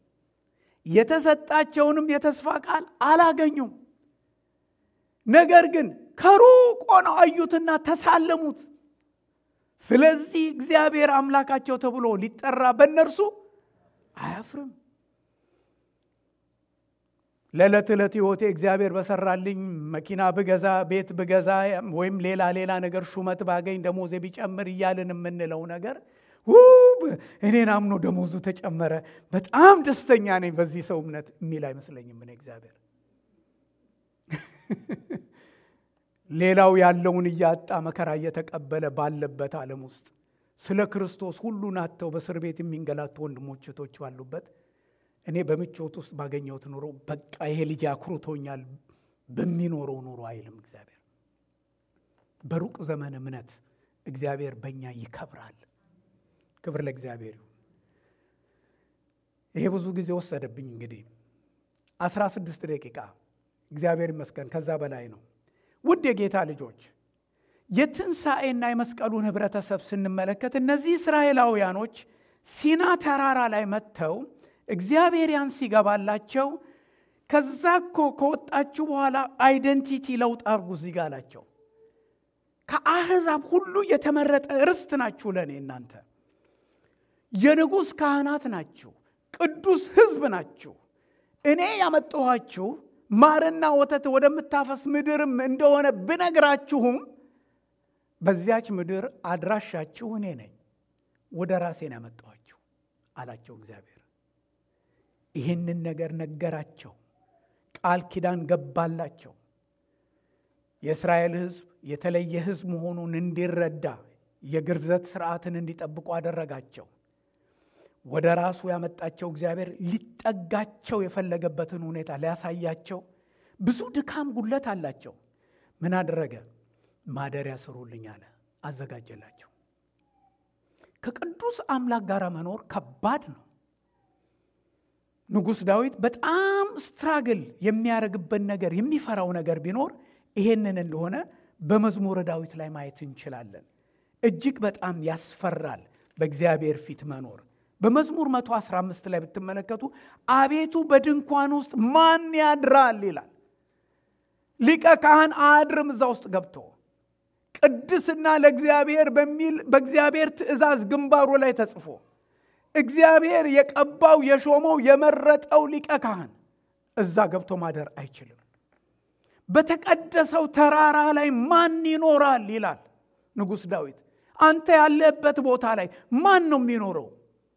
የተሰጣቸውንም የተስፋ ቃል አላገኙም። ነገር ግን ከሩቅ ሆነው አዩትና ተሳለሙት። ስለዚህ እግዚአብሔር አምላካቸው ተብሎ ሊጠራ በእነርሱ አያፍርም። ለዕለት ዕለት ሕይወቴ እግዚአብሔር በሰራልኝ መኪና ብገዛ፣ ቤት ብገዛ፣ ወይም ሌላ ሌላ ነገር ሹመት ባገኝ፣ ደሞዜ ቢጨምር እያልን የምንለው ነገር እኔን አምኖ ደሞዙ ተጨመረ፣ በጣም ደስተኛ ነኝ በዚህ ሰው እምነት የሚል አይመስለኝም። እኔ እግዚአብሔር ሌላው ያለውን እያጣ መከራ እየተቀበለ ባለበት ዓለም ውስጥ ስለ ክርስቶስ ሁሉን አጥተው በእስር ቤት የሚንገላቱ ወንድሞች እህቶች ባሉበት እኔ በምቾት ውስጥ ባገኘሁት ኑሮ በቃ ይሄ ልጅ አኩርቶኛል በሚኖረው ኑሮ አይልም እግዚአብሔር። በሩቅ ዘመን እምነት እግዚአብሔር በእኛ ይከብራል። ክብር ለእግዚአብሔር ይሁን። ይሄ ብዙ ጊዜ ወሰደብኝ። እንግዲህ አስራ ስድስት ደቂቃ እግዚአብሔር ይመስገን ከዛ በላይ ነው። ውድ የጌታ ልጆች የትንሣኤና የመስቀሉን ህብረተሰብ ስንመለከት እነዚህ እስራኤላውያኖች ሲና ተራራ ላይ መጥተው እግዚአብሔር ያን ሲገባላቸው ከዛ እኮ ከወጣችሁ በኋላ አይደንቲቲ ለውጥ አርጉ እዚህ ጋ አላቸው። ከአሕዛብ ሁሉ የተመረጠ ርስት ናችሁ፣ ለእኔ እናንተ የንጉሥ ካህናት ናችሁ፣ ቅዱስ ሕዝብ ናችሁ። እኔ ያመጣኋችሁ ማርና ወተት ወደምታፈስ ምድርም እንደሆነ ብነግራችሁም በዚያች ምድር አድራሻችሁ እኔ ነኝ፣ ወደ ራሴን ያመጣኋችሁ አላቸው እግዚአብሔር። ይህንን ነገር ነገራቸው፣ ቃል ኪዳን ገባላቸው። የእስራኤል ሕዝብ የተለየ ሕዝብ መሆኑን እንዲረዳ የግርዘት ስርዓትን እንዲጠብቁ አደረጋቸው። ወደ ራሱ ያመጣቸው እግዚአብሔር ሊጠጋቸው የፈለገበትን ሁኔታ ሊያሳያቸው ብዙ ድካም፣ ጉለት አላቸው። ምን አደረገ? ማደሪያ ስሩልኝ አለ፣ አዘጋጀላቸው። ከቅዱስ አምላክ ጋር መኖር ከባድ ነው። ንጉሥ ዳዊት በጣም ስትራግል የሚያደርግበት ነገር የሚፈራው ነገር ቢኖር ይሄንን እንደሆነ በመዝሙረ ዳዊት ላይ ማየት እንችላለን። እጅግ በጣም ያስፈራል በእግዚአብሔር ፊት መኖር። በመዝሙር 115 ላይ ብትመለከቱ አቤቱ በድንኳን ውስጥ ማን ያድራል ይላል። ሊቀ ካህን አያድርም እዛ ውስጥ ገብቶ ቅድስና ለእግዚአብሔር በሚል በእግዚአብሔር ትእዛዝ ግንባሩ ላይ ተጽፎ እግዚአብሔር የቀባው የሾመው የመረጠው ሊቀ ካህን እዛ ገብቶ ማደር አይችልም። በተቀደሰው ተራራ ላይ ማን ይኖራል ይላል ንጉሥ ዳዊት። አንተ ያለበት ቦታ ላይ ማን ነው የሚኖረው?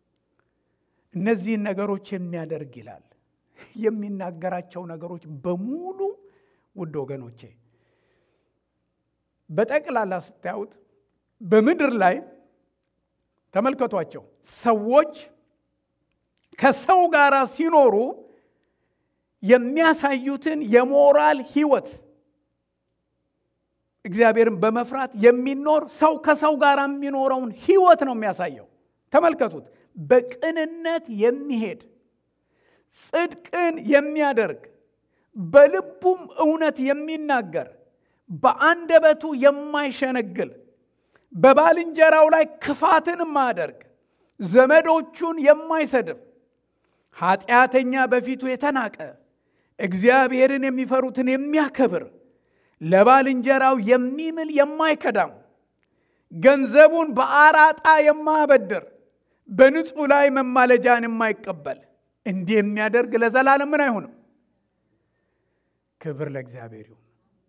እነዚህን ነገሮች የሚያደርግ ይላል። የሚናገራቸው ነገሮች በሙሉ ውድ ወገኖቼ በጠቅላላ ስታዩት በምድር ላይ ተመልከቷቸው። ሰዎች ከሰው ጋር ሲኖሩ የሚያሳዩትን የሞራል ሕይወት እግዚአብሔርን በመፍራት የሚኖር ሰው ከሰው ጋር የሚኖረውን ሕይወት ነው የሚያሳየው። ተመልከቱት። በቅንነት የሚሄድ ጽድቅን የሚያደርግ በልቡም እውነት የሚናገር በአንደበቱ የማይሸነግል በባልንጀራው ላይ ክፋትን የማያደርግ ዘመዶቹን የማይሰድብ ኃጢአተኛ በፊቱ የተናቀ እግዚአብሔርን የሚፈሩትን የሚያከብር ለባልንጀራው የሚምል የማይከዳም ገንዘቡን በአራጣ የማያበድር በንጹሕ ላይ መማለጃን የማይቀበል እንዲህ የሚያደርግ ለዘላለም ምን አይሆንም። ክብር ለእግዚአብሔር ይሁን።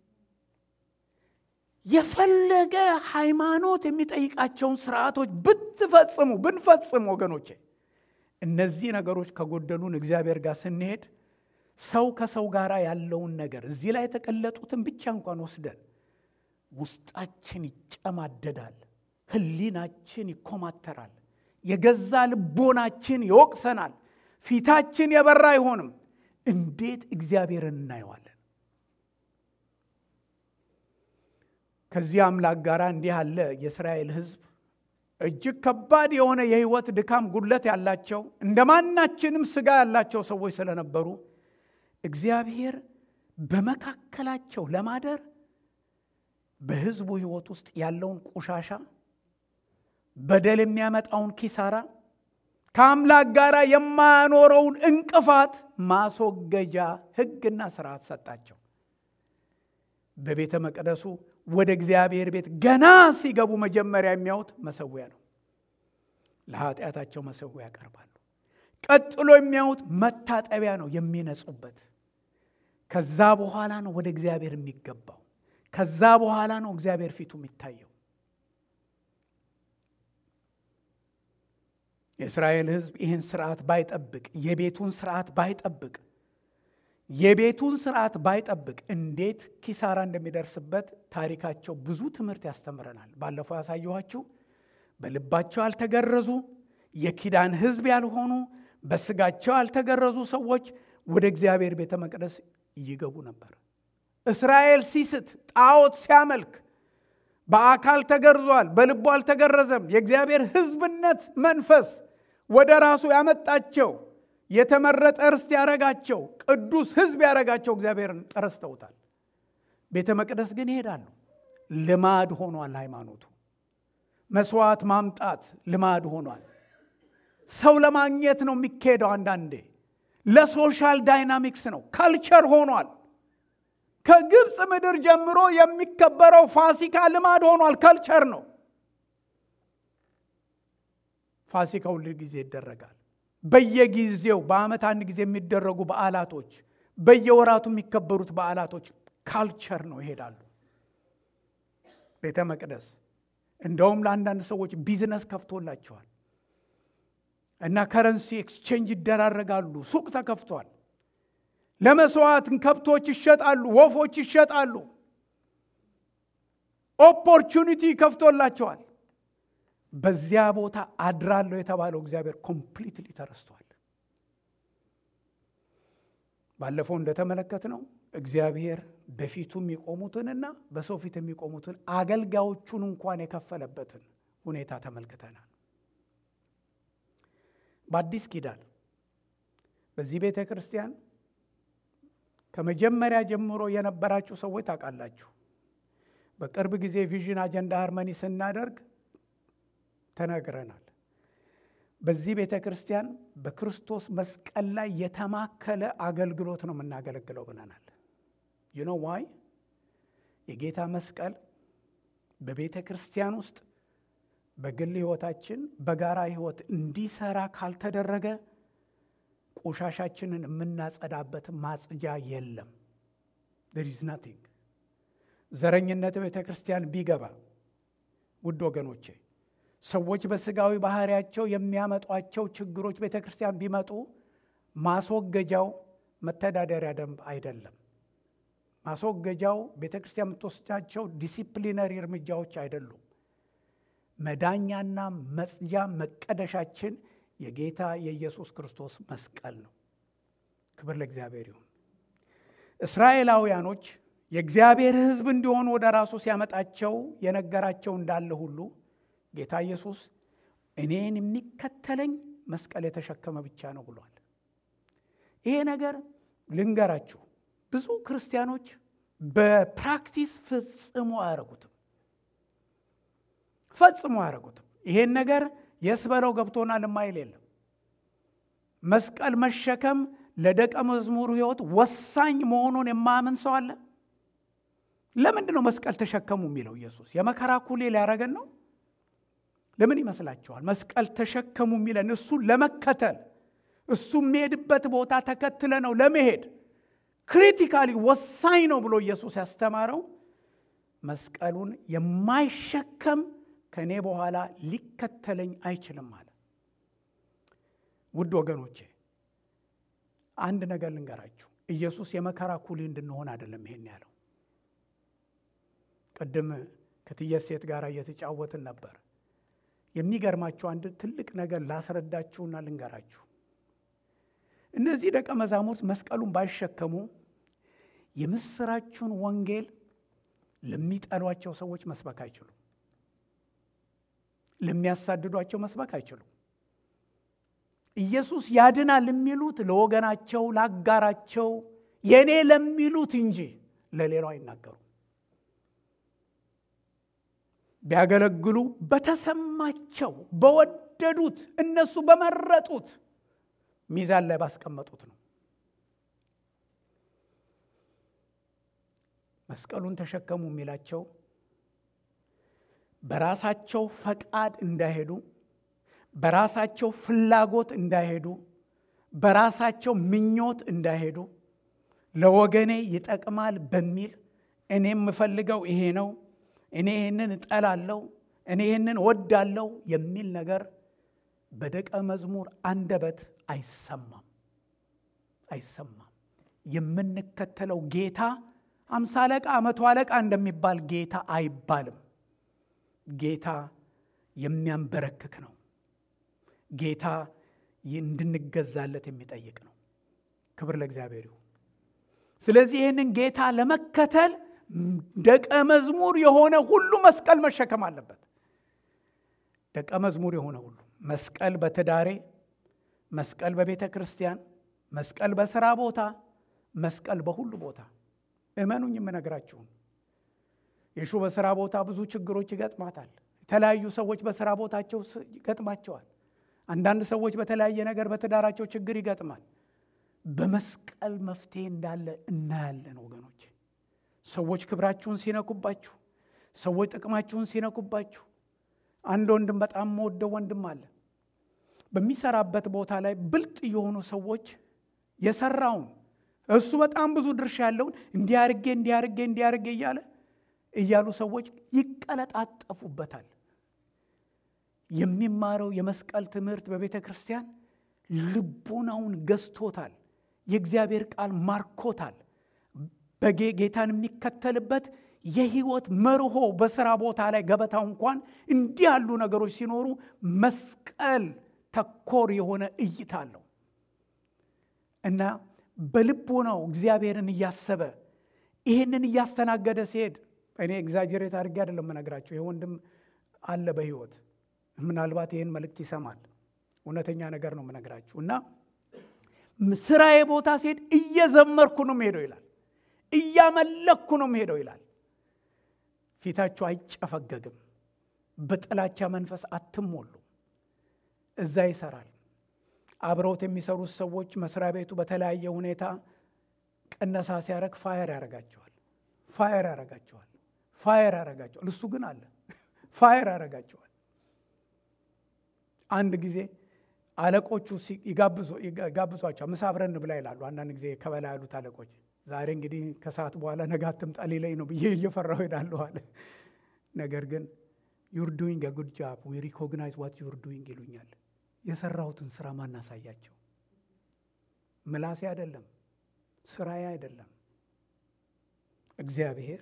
የፈለገ ሃይማኖት የሚጠይቃቸውን ስርዓቶች ብትፈጽሙ ብንፈጽም፣ ወገኖቼ እነዚህ ነገሮች ከጎደሉን እግዚአብሔር ጋር ስንሄድ ሰው ከሰው ጋር ያለውን ነገር እዚህ ላይ የተቀለጡትን ብቻ እንኳን ወስደን ውስጣችን ይጨማደዳል፣ ሕሊናችን ይኮማተራል፣ የገዛ ልቦናችን ይወቅሰናል፣ ፊታችን የበራ አይሆንም። እንዴት እግዚአብሔርን እናየዋለን? ከዚህ አምላክ ጋር እንዲህ አለ የእስራኤል ሕዝብ እጅግ ከባድ የሆነ የህይወት ድካም ጉድለት ያላቸው እንደ ማናችንም ስጋ ያላቸው ሰዎች ስለነበሩ እግዚአብሔር በመካከላቸው ለማደር በህዝቡ ህይወት ውስጥ ያለውን ቆሻሻ፣ በደል የሚያመጣውን ኪሳራ፣ ከአምላክ ጋር የማያኖረውን እንቅፋት ማስወገጃ ህግና ስርዓት ሰጣቸው። በቤተ መቅደሱ ወደ እግዚአብሔር ቤት ገና ሲገቡ መጀመሪያ የሚያዩት መሰዊያ ነው። ለኃጢአታቸው መሰዊያ ያቀርባሉ። ቀጥሎ የሚያዩት መታጠቢያ ነው የሚነጹበት። ከዛ በኋላ ነው ወደ እግዚአብሔር የሚገባው። ከዛ በኋላ ነው እግዚአብሔር ፊቱ የሚታየው። የእስራኤል ህዝብ ይህን ስርዓት ባይጠብቅ፣ የቤቱን ስርዓት ባይጠብቅ የቤቱን ስርዓት ባይጠብቅ እንዴት ኪሳራ እንደሚደርስበት ታሪካቸው ብዙ ትምህርት ያስተምረናል። ባለፈው ያሳየኋችሁ በልባቸው ያልተገረዙ የኪዳን ህዝብ ያልሆኑ በስጋቸው ያልተገረዙ ሰዎች ወደ እግዚአብሔር ቤተ መቅደስ ይገቡ ነበር። እስራኤል ሲስት ጣዖት ሲያመልክ በአካል ተገርዟል፣ በልቡ አልተገረዘም። የእግዚአብሔር ህዝብነት መንፈስ ወደ ራሱ ያመጣቸው የተመረጠ ርስት ያረጋቸው ቅዱስ ህዝብ ያረጋቸው እግዚአብሔርን ረስተውታል። ቤተ መቅደስ ግን ይሄዳሉ። ልማድ ሆኗል። ሃይማኖቱ መስዋዕት ማምጣት ልማድ ሆኗል። ሰው ለማግኘት ነው የሚካሄደው። አንዳንዴ ለሶሻል ዳይናሚክስ ነው፣ ካልቸር ሆኗል። ከግብፅ ምድር ጀምሮ የሚከበረው ፋሲካ ልማድ ሆኗል፣ ካልቸር ነው። ፋሲካ ሁል ጊዜ ይደረጋል። በየጊዜው በዓመት አንድ ጊዜ የሚደረጉ በዓላቶች፣ በየወራቱ የሚከበሩት በዓላቶች ካልቸር ነው፣ ይሄዳሉ። ቤተ መቅደስ እንደውም ለአንዳንድ ሰዎች ቢዝነስ ከፍቶላቸዋል እና ከረንሲ ኤክስቼንጅ ይደራረጋሉ። ሱቅ ተከፍቷል። ለመስዋዕት ከብቶች ይሸጣሉ፣ ወፎች ይሸጣሉ። ኦፖርቹኒቲ ከፍቶላቸዋል። በዚያ ቦታ አድራለሁ የተባለው እግዚአብሔር ኮምፕሊትሊ ተረስቷል። ባለፈው እንደተመለከት ነው እግዚአብሔር በፊቱ የሚቆሙትንና በሰው ፊት የሚቆሙትን አገልጋዮቹን እንኳን የከፈለበትን ሁኔታ ተመልክተናል። በአዲስ ኪዳን በዚህ ቤተ ክርስቲያን ከመጀመሪያ ጀምሮ የነበራችሁ ሰዎች ታውቃላችሁ። በቅርብ ጊዜ ቪዥን አጀንዳ ሃርመኒ ስናደርግ ተነግረናል። በዚህ ቤተ ክርስቲያን በክርስቶስ መስቀል ላይ የተማከለ አገልግሎት ነው የምናገለግለው ብለናል። ዩኖ ዋይ የጌታ መስቀል በቤተ ክርስቲያን ውስጥ በግል ሕይወታችን በጋራ ሕይወት እንዲሰራ ካልተደረገ ቆሻሻችንን የምናጸዳበት ማጽጃ የለም። there is nothing ዘረኝነት ቤተ ክርስቲያን ቢገባ ውድ ወገኖቼ ሰዎች በስጋዊ ባህሪያቸው የሚያመጧቸው ችግሮች ቤተ ክርስቲያን ቢመጡ ማስወገጃው መተዳደሪያ ደንብ አይደለም። ማስወገጃው ቤተ ክርስቲያን የምትወስዳቸው ዲሲፕሊነሪ እርምጃዎች አይደሉም። መዳኛና መጽጃ መቀደሻችን የጌታ የኢየሱስ ክርስቶስ መስቀል ነው። ክብር ለእግዚአብሔር ይሁን። እስራኤላውያኖች የእግዚአብሔር ሕዝብ እንዲሆኑ ወደ ራሱ ሲያመጣቸው የነገራቸው እንዳለ ሁሉ ጌታ ኢየሱስ እኔን የሚከተለኝ መስቀል የተሸከመ ብቻ ነው ብሏል። ይሄ ነገር ልንገራችሁ፣ ብዙ ክርስቲያኖች በፕራክቲስ ፈጽሞ አያረጉትም ፈጽሞ አያረጉትም። ይሄን ነገር የስበለው ገብቶናል የማይል የለም። መስቀል መሸከም ለደቀ መዝሙሩ ሕይወት ወሳኝ መሆኑን የማያምን ሰው አለ? ለምንድን ነው መስቀል ተሸከሙ የሚለው ኢየሱስ? የመከራ ኩሌ ሊያረገን ነው? ለምን ይመስላችኋል? መስቀል ተሸከሙ የሚለን እሱ ለመከተል እሱ የሚሄድበት ቦታ ተከትለ ነው ለመሄድ ክሪቲካሊ ወሳኝ ነው ብሎ ኢየሱስ ያስተማረው መስቀሉን የማይሸከም ከእኔ በኋላ ሊከተለኝ አይችልም አለ። ውድ ወገኖቼ አንድ ነገር ልንገራችሁ። ኢየሱስ የመከራ ኩሊ እንድንሆን አይደለም ይሄን ያለው። ቅድም ከትየት ሴት ጋር እየተጫወትን ነበር። የሚገርማችሁ አንድ ትልቅ ነገር ላስረዳችሁና ልንገራችሁ። እነዚህ ደቀ መዛሙርት መስቀሉን ባይሸከሙ የምስራችሁን ወንጌል ለሚጠሏቸው ሰዎች መስበክ አይችሉም። ለሚያሳድዷቸው መስበክ አይችሉም። ኢየሱስ ያድናል የሚሉት ለወገናቸው፣ ለአጋራቸው፣ የእኔ ለሚሉት እንጂ ለሌላው አይናገሩም። ቢያገለግሉ በተሰማቸው በወደዱት እነሱ በመረጡት ሚዛን ላይ ባስቀመጡት ነው። መስቀሉን ተሸከሙ የሚላቸው በራሳቸው ፈቃድ እንዳይሄዱ፣ በራሳቸው ፍላጎት እንዳይሄዱ፣ በራሳቸው ምኞት እንዳይሄዱ፣ ለወገኔ ይጠቅማል በሚል እኔ የምፈልገው ይሄ ነው፣ እኔ ይህንን እጠላለሁ፣ እኔ ይህንን ወዳለው የሚል ነገር በደቀ መዝሙር አንደበት አይሰማም አይሰማም። የምንከተለው ጌታ አምሳ አለቃ መቶ አለቃ እንደሚባል ጌታ አይባልም። ጌታ የሚያንበረክክ ነው። ጌታ እንድንገዛለት የሚጠይቅ ነው። ክብር ለእግዚአብሔር ይሁን። ስለዚህ ይህንን ጌታ ለመከተል ደቀ መዝሙር የሆነ ሁሉ መስቀል መሸከም አለበት። ደቀ መዝሙር የሆነ ሁሉ መስቀል በትዳሬ፣ መስቀል በቤተ ክርስቲያን፣ መስቀል በስራ ቦታ፣ መስቀል በሁሉ ቦታ እመኑኝ የምነግራችሁን የሹ በስራ ቦታ ብዙ ችግሮች ይገጥማታል። የተለያዩ ሰዎች በስራ ቦታቸው ይገጥማቸዋል። አንዳንድ ሰዎች በተለያየ ነገር በትዳራቸው ችግር ይገጥማል። በመስቀል መፍትሄ እንዳለ እናያለን ወገኖች። ሰዎች ክብራችሁን ሲነኩባችሁ፣ ሰዎች ጥቅማችሁን ሲነኩባችሁ፣ አንድ ወንድም በጣም መወደው ወንድም አለ። በሚሰራበት ቦታ ላይ ብልጥ የሆኑ ሰዎች የሰራውን እሱ በጣም ብዙ ድርሻ ያለውን እንዲያርጌ እንዲያርጌ እንዲያርጌ እያለ እያሉ ሰዎች ይቀለጣጠፉበታል። የሚማረው የመስቀል ትምህርት በቤተ ክርስቲያን ልቡናውን ገዝቶታል። የእግዚአብሔር ቃል ማርኮታል። በጌታን የሚከተልበት የህይወት መርሆ በስራ ቦታ ላይ ገበታው እንኳን እንዲህ ያሉ ነገሮች ሲኖሩ መስቀል ተኮር የሆነ እይታ አለው እና በልቦናው እግዚአብሔርን እያሰበ ይህንን እያስተናገደ ሲሄድ እኔ ኤግዛጀሬት አድርጌ አይደለም የምነግራቸው። ይህ ወንድም አለ በህይወት ምናልባት ይህን መልእክት ይሰማል። እውነተኛ ነገር ነው የምነግራችሁ እና ስራዬ ቦታ ሲሄድ እየዘመርኩ ነው የምሄደው ይላል። እያመለኩ ነው የምሄደው ይላል። ፊታችሁ አይጨፈገግም። በጥላቻ መንፈስ አትሞሉ። እዛ ይሰራል። አብረውት የሚሰሩት ሰዎች መስሪያ ቤቱ በተለያየ ሁኔታ ቅነሳ ሲያደርግ ፋየር ያደርጋቸዋል። ፋየር ያደርጋቸዋል። ፋየር ያደርጋቸዋል። እሱ ግን አለ ፋየር ያደርጋቸዋል። አንድ ጊዜ አለቆቹ ይጋብዟቸዋል። ምሳ አብረን እንብላ ይላሉ። አንዳንድ ጊዜ ከበላይ ያሉት አለቆች ዛሬ እንግዲህ ከሰዓት በኋላ ነገ አትምጣ ሊለኝ ነው ብዬ እየፈራሁ ሄዳለሁ አለ። ነገር ግን ዩር ዱይንግ ጉድ ጃብ ዊ ሪኮግናይዝ ዋት ዩር ዱይንግ ይሉኛል። የሰራሁትን ስራ ማናሳያቸው ምላሴ አይደለም፣ ስራዬ አይደለም። እግዚአብሔር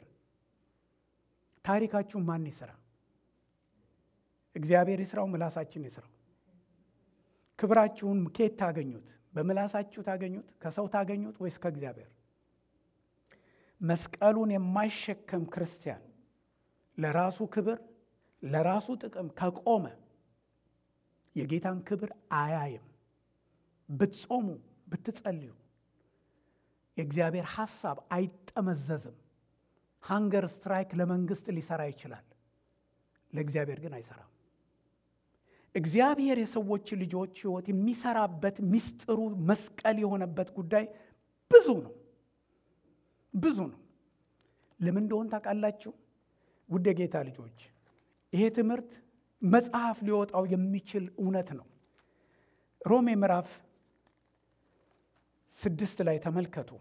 ታሪካችሁን ማን ይስራ? እግዚአብሔር ይስራው፣ ምላሳችን ይስራው። ክብራችሁን ከየት ታገኙት? በምላሳችሁ ታገኙት? ከሰው ታገኙት? ወይስ ከእግዚአብሔር? መስቀሉን የማይሸከም ክርስቲያን ለራሱ ክብር ለራሱ ጥቅም ከቆመ የጌታን ክብር አያይም። ብትጾሙ ብትጸልዩ የእግዚአብሔር ሐሳብ አይጠመዘዝም። ሃንገር ስትራይክ ለመንግስት ሊሰራ ይችላል፣ ለእግዚአብሔር ግን አይሰራም። እግዚአብሔር የሰዎች ልጆች ሕይወት የሚሰራበት ምስጢሩ መስቀል የሆነበት ጉዳይ ብዙ ነው፣ ብዙ ነው። ለምን እንደሆን ታውቃላችሁ? ውድ የጌታ ልጆች ይሄ ትምህርት መጽሐፍ ሊወጣው የሚችል እውነት ነው። ሮሜ ምዕራፍ ስድስት ላይ ተመልከቱ።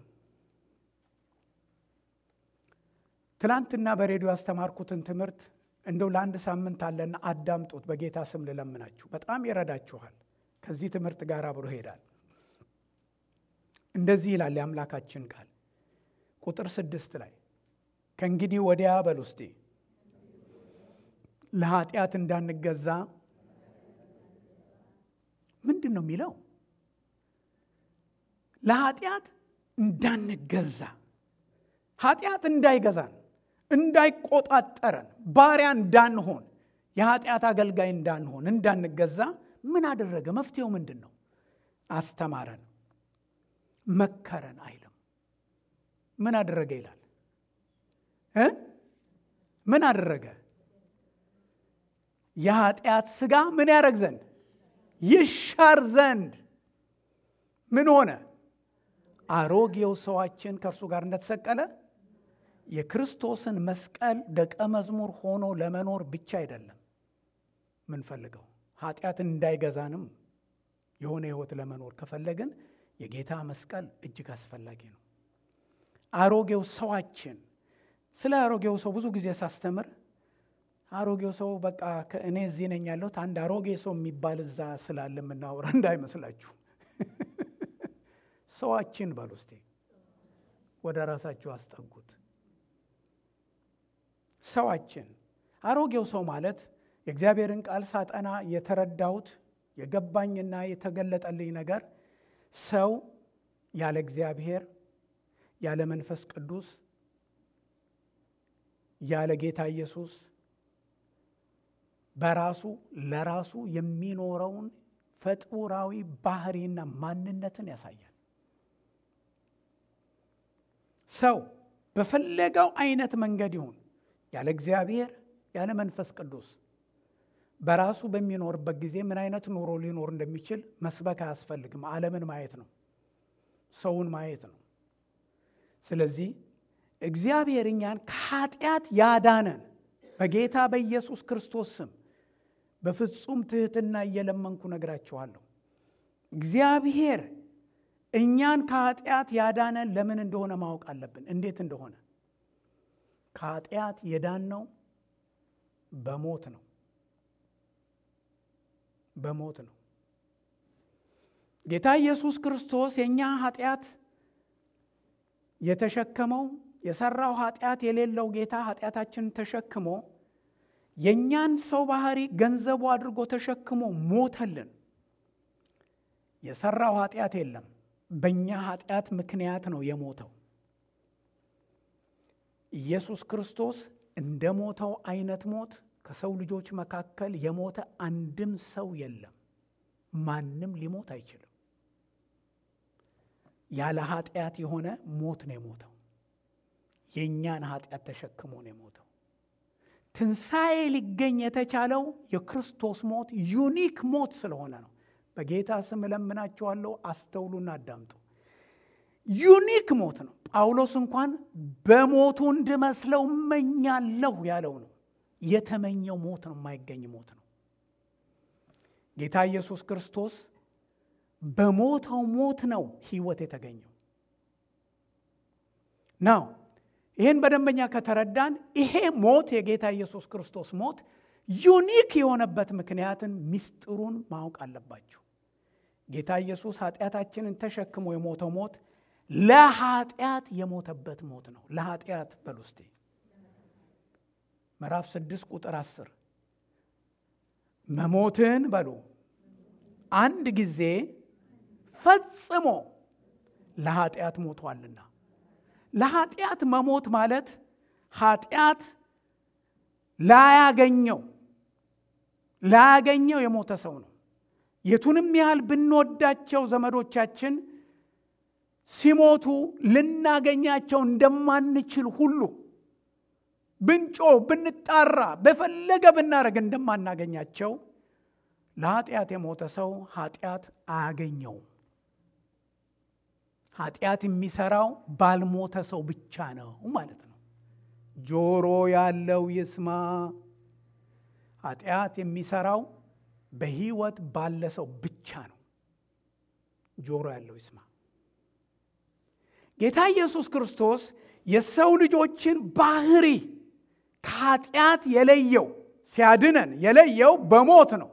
ትላንትና በሬዲዮ ያስተማርኩትን ትምህርት እንደው ለአንድ ሳምንት አለና አዳምጡት። በጌታ ስም ልለምናችሁ፣ በጣም ይረዳችኋል። ከዚህ ትምህርት ጋር አብሮ ይሄዳል። እንደዚህ ይላል የአምላካችን ቃል ቁጥር ስድስት ላይ ከእንግዲህ ወዲያ በል ውስጤ ለኃጢአት እንዳንገዛ ምንድን ነው የሚለው? ለኃጢአት እንዳንገዛ ኃጢአት እንዳይገዛን እንዳይቆጣጠረን ባሪያ እንዳንሆን የኃጢአት አገልጋይ እንዳንሆን እንዳንገዛ ምን አደረገ? መፍትሄው ምንድን ነው? አስተማረን፣ መከረን አይልም። ምን አደረገ ይላል እ ምን አደረገ? የኃጢአት ሥጋ ምን ያደረግ ዘንድ ይሻር ዘንድ ምን ሆነ? አሮጌው ሰዋችን ከእርሱ ጋር እንደተሰቀለ የክርስቶስን መስቀል ደቀ መዝሙር ሆኖ ለመኖር ብቻ አይደለም ምንፈልገው ኃጢአት እንዳይገዛንም የሆነ ሕይወት ለመኖር ከፈለግን የጌታ መስቀል እጅግ አስፈላጊ ነው። አሮጌው ሰዋችን ስለ አሮጌው ሰው ብዙ ጊዜ ሳስተምር አሮጌው ሰው በቃ እኔ እዚህ ነኝ ያለሁት አንድ አሮጌ ሰው የሚባል እዛ ስላለ የምናወራ እንዳይመስላችሁ። ሰዋችን በሉ እስቲ ወደ ራሳችሁ አስጠጉት። ሰዋችን አሮጌው ሰው ማለት የእግዚአብሔርን ቃል ሳጠና የተረዳሁት የገባኝና የተገለጠልኝ ነገር ሰው ያለ እግዚአብሔር ያለ መንፈስ ቅዱስ ያለ ጌታ ኢየሱስ በራሱ ለራሱ የሚኖረውን ፈጡራዊ ባህሪና ማንነትን ያሳያል። ሰው በፈለገው አይነት መንገድ ይሁን ያለ እግዚአብሔር ያለ መንፈስ ቅዱስ በራሱ በሚኖርበት ጊዜ ምን አይነት ኑሮ ሊኖር እንደሚችል መስበክ አያስፈልግም። ዓለምን ማየት ነው፣ ሰውን ማየት ነው። ስለዚህ እግዚአብሔር እኛን ከኃጢአት ያዳነን በጌታ በኢየሱስ ክርስቶስ ስም በፍጹም ትሕትና እየለመንኩ ነግራችኋለሁ። እግዚአብሔር እኛን ከኃጢአት ያዳነን ለምን እንደሆነ ማወቅ አለብን። እንዴት እንደሆነ ከኃጢአት የዳነው በሞት ነው። በሞት ነው። ጌታ ኢየሱስ ክርስቶስ የእኛ ኃጢአት የተሸከመው የሰራው ኃጢአት የሌለው ጌታ ኃጢአታችንን ተሸክሞ የእኛን ሰው ባህሪ ገንዘቡ አድርጎ ተሸክሞ ሞተልን። የሰራው ኃጢአት የለም። በእኛ ኃጢአት ምክንያት ነው የሞተው። ኢየሱስ ክርስቶስ እንደ ሞተው አይነት ሞት ከሰው ልጆች መካከል የሞተ አንድም ሰው የለም። ማንም ሊሞት አይችልም። ያለ ኃጢአት የሆነ ሞት ነው የሞተው። የእኛን ኃጢአት ተሸክሞ ነው የሞተው። ትንሣኤ ሊገኝ የተቻለው የክርስቶስ ሞት ዩኒክ ሞት ስለሆነ ነው። በጌታ ስም እለምናችኋለሁ፣ አስተውሉና አዳምጡ። ዩኒክ ሞት ነው። ጳውሎስ እንኳን በሞቱ እንድመስለው እመኛለሁ ያለው ነው። የተመኘው ሞት ነው፣ የማይገኝ ሞት ነው። ጌታ ኢየሱስ ክርስቶስ በሞተው ሞት ነው ሕይወት የተገኘው ናው ይህን በደንበኛ ከተረዳን ይሄ ሞት የጌታ ኢየሱስ ክርስቶስ ሞት ዩኒክ የሆነበት ምክንያትን ምስጢሩን ማወቅ አለባችሁ። ጌታ ኢየሱስ ኃጢአታችንን ተሸክሞ የሞተው ሞት ለኃጢአት የሞተበት ሞት ነው። ለኃጢአት በል ውስጤ ምዕራፍ ስድስት ቁጥር አስር መሞትን በሉ አንድ ጊዜ ፈጽሞ ለኃጢአት ሞቷልና ለኃጢአት መሞት ማለት ኃጢአት ላያገኘው ላያገኘው የሞተ ሰው ነው። የቱንም ያህል ብንወዳቸው ዘመዶቻችን ሲሞቱ ልናገኛቸው እንደማንችል ሁሉ ብንጮ ብንጣራ በፈለገ ብናደርግ እንደማናገኛቸው ለኃጢአት የሞተ ሰው ኃጢአት አያገኘውም። ኃጢአት የሚሰራው ባልሞተ ሰው ብቻ ነው ማለት ነው። ጆሮ ያለው ይስማ። ኃጢአት የሚሰራው በሕይወት ባለ ሰው ብቻ ነው። ጆሮ ያለው ይስማ። ጌታ ኢየሱስ ክርስቶስ የሰው ልጆችን ባህሪ ከኃጢአት የለየው ሲያድነን የለየው በሞት ነው።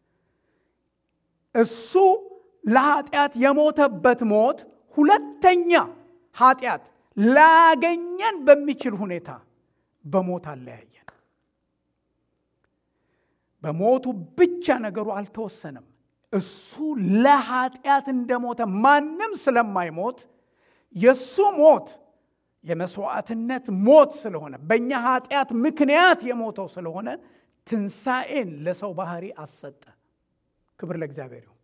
እሱ ለኃጢአት የሞተበት ሞት ሁለተኛ ኃጢአት ላገኘን በሚችል ሁኔታ በሞት አለያየን። በሞቱ ብቻ ነገሩ አልተወሰነም። እሱ ለኃጢአት እንደሞተ ማንም ስለማይሞት የእሱ ሞት የመስዋዕትነት ሞት ስለሆነ በእኛ ኃጢአት ምክንያት የሞተው ስለሆነ ትንሣኤን ለሰው ባህሪ አሰጠ። ክብር ለእግዚአብሔር ይሁን።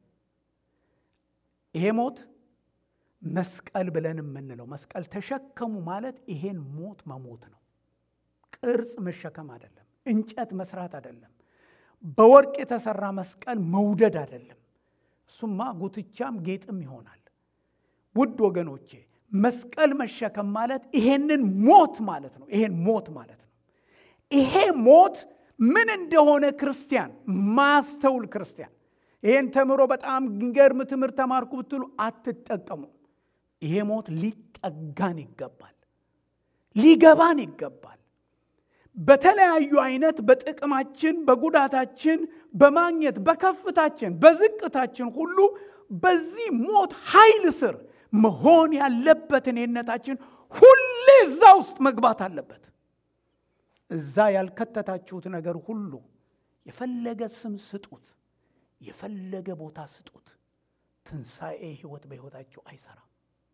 ይሄ ሞት መስቀል ብለን የምንለው መስቀል ተሸከሙ ማለት ይሄን ሞት መሞት ነው። ቅርጽ መሸከም አይደለም። እንጨት መስራት አይደለም። በወርቅ የተሰራ መስቀል መውደድ አይደለም። እሱማ ጉትቻም ጌጥም ይሆናል። ውድ ወገኖቼ መስቀል መሸከም ማለት ይሄንን ሞት ማለት ነው። ይሄን ሞት ማለት ነው። ይሄ ሞት ምን እንደሆነ ክርስቲያን ማስተውል ክርስቲያን ይሄን ተምሮ በጣም ገርም ትምህርት ተማርኩ ብትሉ አትጠቀሙ። ይሄ ሞት ሊጠጋን ይገባል፣ ሊገባን ይገባል። በተለያዩ አይነት በጥቅማችን፣ በጉዳታችን፣ በማግኘት በከፍታችን፣ በዝቅታችን ሁሉ በዚህ ሞት ኃይል ስር መሆን ያለበትን እኔነታችን ሁሌ እዛ ውስጥ መግባት አለበት። እዛ ያልከተታችሁት ነገር ሁሉ የፈለገ ስም ስጡት፣ የፈለገ ቦታ ስጡት፣ ትንሣኤ ህይወት በሕይወታችሁ አይሰራም።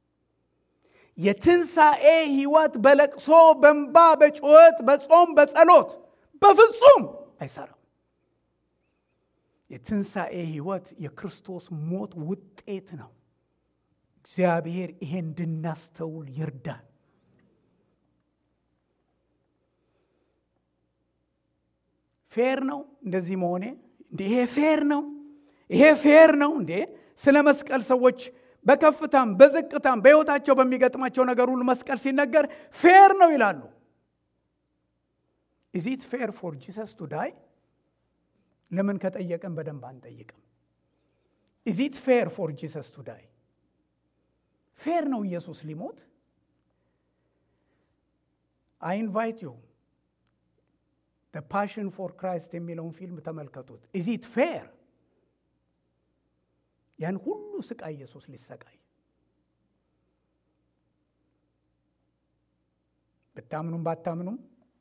የትንሣኤ ህይወት በለቅሶ በንባ በጩኸት በጾም በጸሎት በፍጹም አይሰራም። የትንሣኤ ህይወት የክርስቶስ ሞት ውጤት ነው። እግዚአብሔር ይሄ እንድናስተውል ይርዳን። ፌር ነው እንደዚህ መሆኔ? እንዴ ይሄ ፌር ነው? ይሄ ፌር ነው እንዴ? ስለ መስቀል ሰዎች በከፍታም በዝቅታም በሕይወታቸው በሚገጥማቸው ነገር ሁሉ መስቀል ሲነገር ፌር ነው ይላሉ። ኢዚት ፌር ፎር ጂሰስ ቱ ዳይ? ለምን ከጠየቅን በደንብ አንጠይቅም። ኢዚት ፌር ፎር ጂሰስ ቱ ዳይ? ፌር ነው ኢየሱስ ሊሞት? አይ ኢንቫይት ዩ ፓሽን ፎር ክራይስት የሚለውን ፊልም ተመልከቱት። ኢዚት ፌር ያን ሁሉ ስቃይ ኢየሱስ ሊሰቃይ ብታምኑም ባታምኑም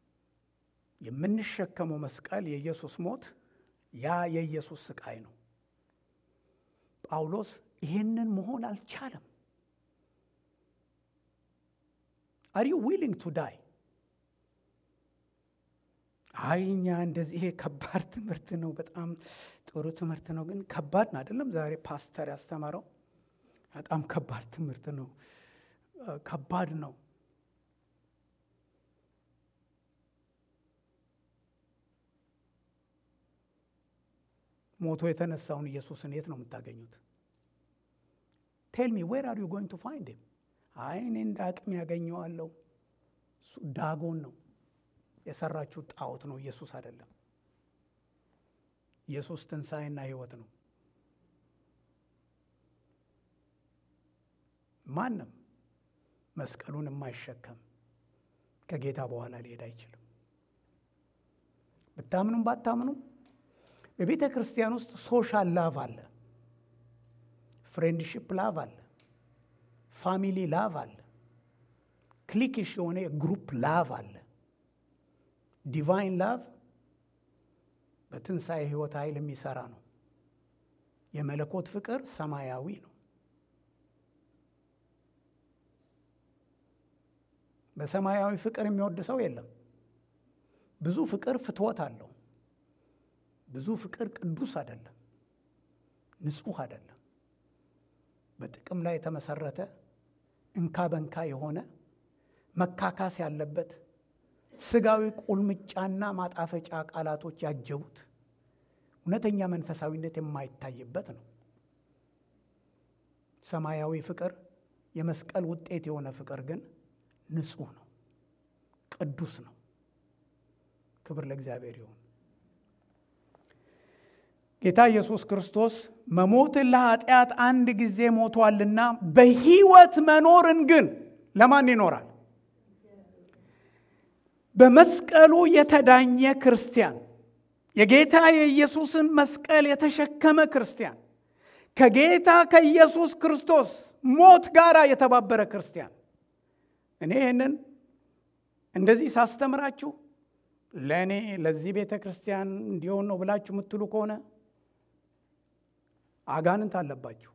የምንሸከመው መስቀል የኢየሱስ ሞት ያ የኢየሱስ ስቃይ ነው። ጳውሎስ ይህንን መሆን አልቻለም። አር ዩ ዊሊንግ ቱ ዳይ? አይ እኛ እንደዚህ ይሄ ከባድ ትምህርት ነው፣ በጣም ጥሩ ትምህርት ነው፣ ግን ከባድ ነው አይደለም። ዛሬ ፓስተር ያስተማረው በጣም ከባድ ትምህርት ነው፣ ከባድ ነው። ሞቶ የተነሳውን ኢየሱስን የት ነው የምታገኙት? ቴል ሚ ዌር አር ዩ ጎይንግ ቱ ፋይንድ ሂም? አይ እኔ እንደ አቅም ያገኘዋለሁ። እሱ ዳጎን ነው የሰራችሁ ጣዖት ነው፣ ኢየሱስ አይደለም። ኢየሱስ ትንሣኤና ሕይወት ነው። ማንም መስቀሉን የማይሸከም ከጌታ በኋላ ሊሄድ አይችልም። ብታምኑም ባታምኑም በቤተ ክርስቲያን ውስጥ ሶሻል ላቭ አለ፣ ፍሬንድሽፕ ላቭ አለ፣ ፋሚሊ ላቭ አለ፣ ክሊክሽ የሆነ የግሩፕ ላቭ አለ። ዲቫይን ላቭ በትንሣኤ ሕይወት ኃይል የሚሰራ ነው። የመለኮት ፍቅር ሰማያዊ ነው። በሰማያዊ ፍቅር የሚወድ ሰው የለም። ብዙ ፍቅር ፍትወት አለው። ብዙ ፍቅር ቅዱስ አይደለም፣ ንጹሕ አይደለም። በጥቅም ላይ የተመሰረተ እንካ በንካ የሆነ መካካስ ያለበት ስጋዊ ቁልምጫና ማጣፈጫ ቃላቶች ያጀቡት እውነተኛ መንፈሳዊነት የማይታይበት ነው። ሰማያዊ ፍቅር የመስቀል ውጤት የሆነ ፍቅር ግን ንጹሕ ነው፣ ቅዱስ ነው። ክብር ለእግዚአብሔር ይሁን። ጌታ ኢየሱስ ክርስቶስ መሞትን ለኃጢአት አንድ ጊዜ ሞቷልና በሕይወት መኖርን ግን ለማን ይኖራል? በመስቀሉ የተዳኘ ክርስቲያን፣ የጌታ የኢየሱስን መስቀል የተሸከመ ክርስቲያን፣ ከጌታ ከኢየሱስ ክርስቶስ ሞት ጋር የተባበረ ክርስቲያን። እኔ ይህንን እንደዚህ ሳስተምራችሁ ለእኔ ለዚህ ቤተ ክርስቲያን እንዲሆን ነው ብላችሁ የምትሉ ከሆነ አጋንንት አለባችሁ።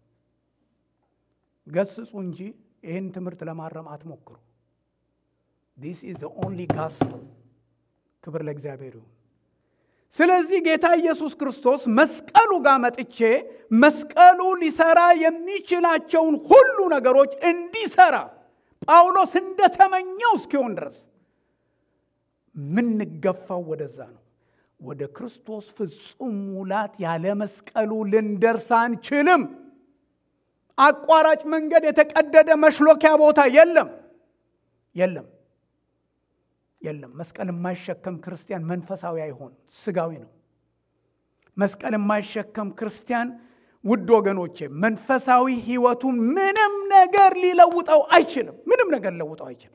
ገስጹ እንጂ ይህን ትምህርት ለማረም አትሞክሩ። ዲስ ኢዝ ዘ ኦንሊ ጋስፕል። ክብር ለእግዚአብሔር ይሁን። ስለዚህ ጌታ ኢየሱስ ክርስቶስ መስቀሉ ጋር መጥቼ መስቀሉ ሊሰራ የሚችላቸውን ሁሉ ነገሮች እንዲሰራ ጳውሎስ እንደተመኘው እስኪሆን ድረስ ምንገፋው ወደዛ ነው። ወደ ክርስቶስ ፍጹም ሙላት ያለ መስቀሉ ልንደርስ አንችልም። አቋራጭ መንገድ፣ የተቀደደ መሽሎኪያ ቦታ የለም፣ የለም፣ የለም። መስቀል የማይሸከም ክርስቲያን መንፈሳዊ አይሆን፣ ስጋዊ ነው። መስቀል የማይሸከም ክርስቲያን ውድ ወገኖቼ መንፈሳዊ ሕይወቱን ምንም ነገር ሊለውጠው አይችልም። ምንም ነገር ሊለውጠው አይችልም።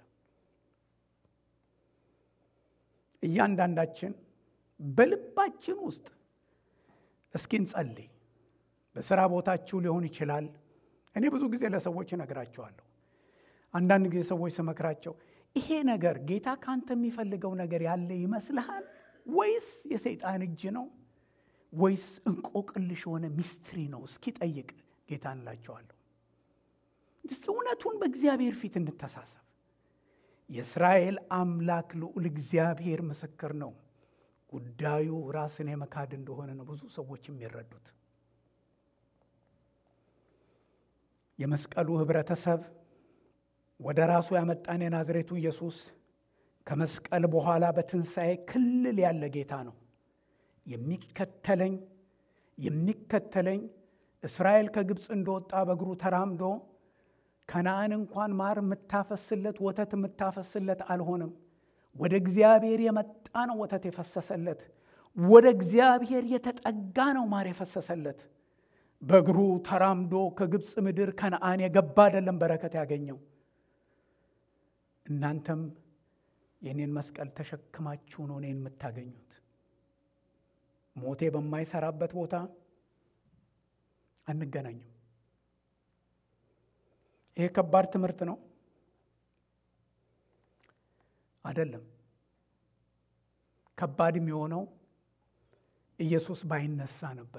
እያንዳንዳችን በልባችን ውስጥ እስኪ እንጸልይ። በስራ ቦታችሁ ሊሆን ይችላል። እኔ ብዙ ጊዜ ለሰዎች እነግራቸዋለሁ። አንዳንድ ጊዜ ሰዎች ስመክራቸው ይሄ ነገር ጌታ ካንተ የሚፈልገው ነገር ያለ ይመስልሃል ወይስ የሰይጣን እጅ ነው ወይስ እንቆቅልሽ የሆነ ሚስትሪ ነው? እስኪ ጠይቅ ጌታ እንላቸዋለሁ። እስኪ እውነቱን በእግዚአብሔር ፊት እንተሳሰብ። የእስራኤል አምላክ ልዑል እግዚአብሔር ምስክር ነው። ጉዳዩ ራስን የመካድ እንደሆነ ነው ብዙ ሰዎች የሚረዱት። የመስቀሉ ህብረተሰብ ወደ ራሱ ያመጣን የናዝሬቱ ኢየሱስ ከመስቀል በኋላ በትንሣኤ ክልል ያለ ጌታ ነው። የሚከተለኝ የሚከተለኝ እስራኤል ከግብፅ እንደወጣ በእግሩ ተራምዶ ከነአን እንኳን ማር የምታፈስለት ወተት የምታፈስለት አልሆንም። ወደ እግዚአብሔር የመጣ ነው ወተት የፈሰሰለት። ወደ እግዚአብሔር የተጠጋ ነው ማር የፈሰሰለት። በእግሩ ተራምዶ ከግብፅ ምድር ከነአን የገባ አይደለም በረከት ያገኘው። እናንተም የኔን መስቀል ተሸክማችሁ ነው እኔን የምታገኙት። ሞቴ በማይሰራበት ቦታ አንገናኝም። ይሄ ከባድ ትምህርት ነው አይደለም። ከባድ የሚሆነው ኢየሱስ ባይነሳ ነበር።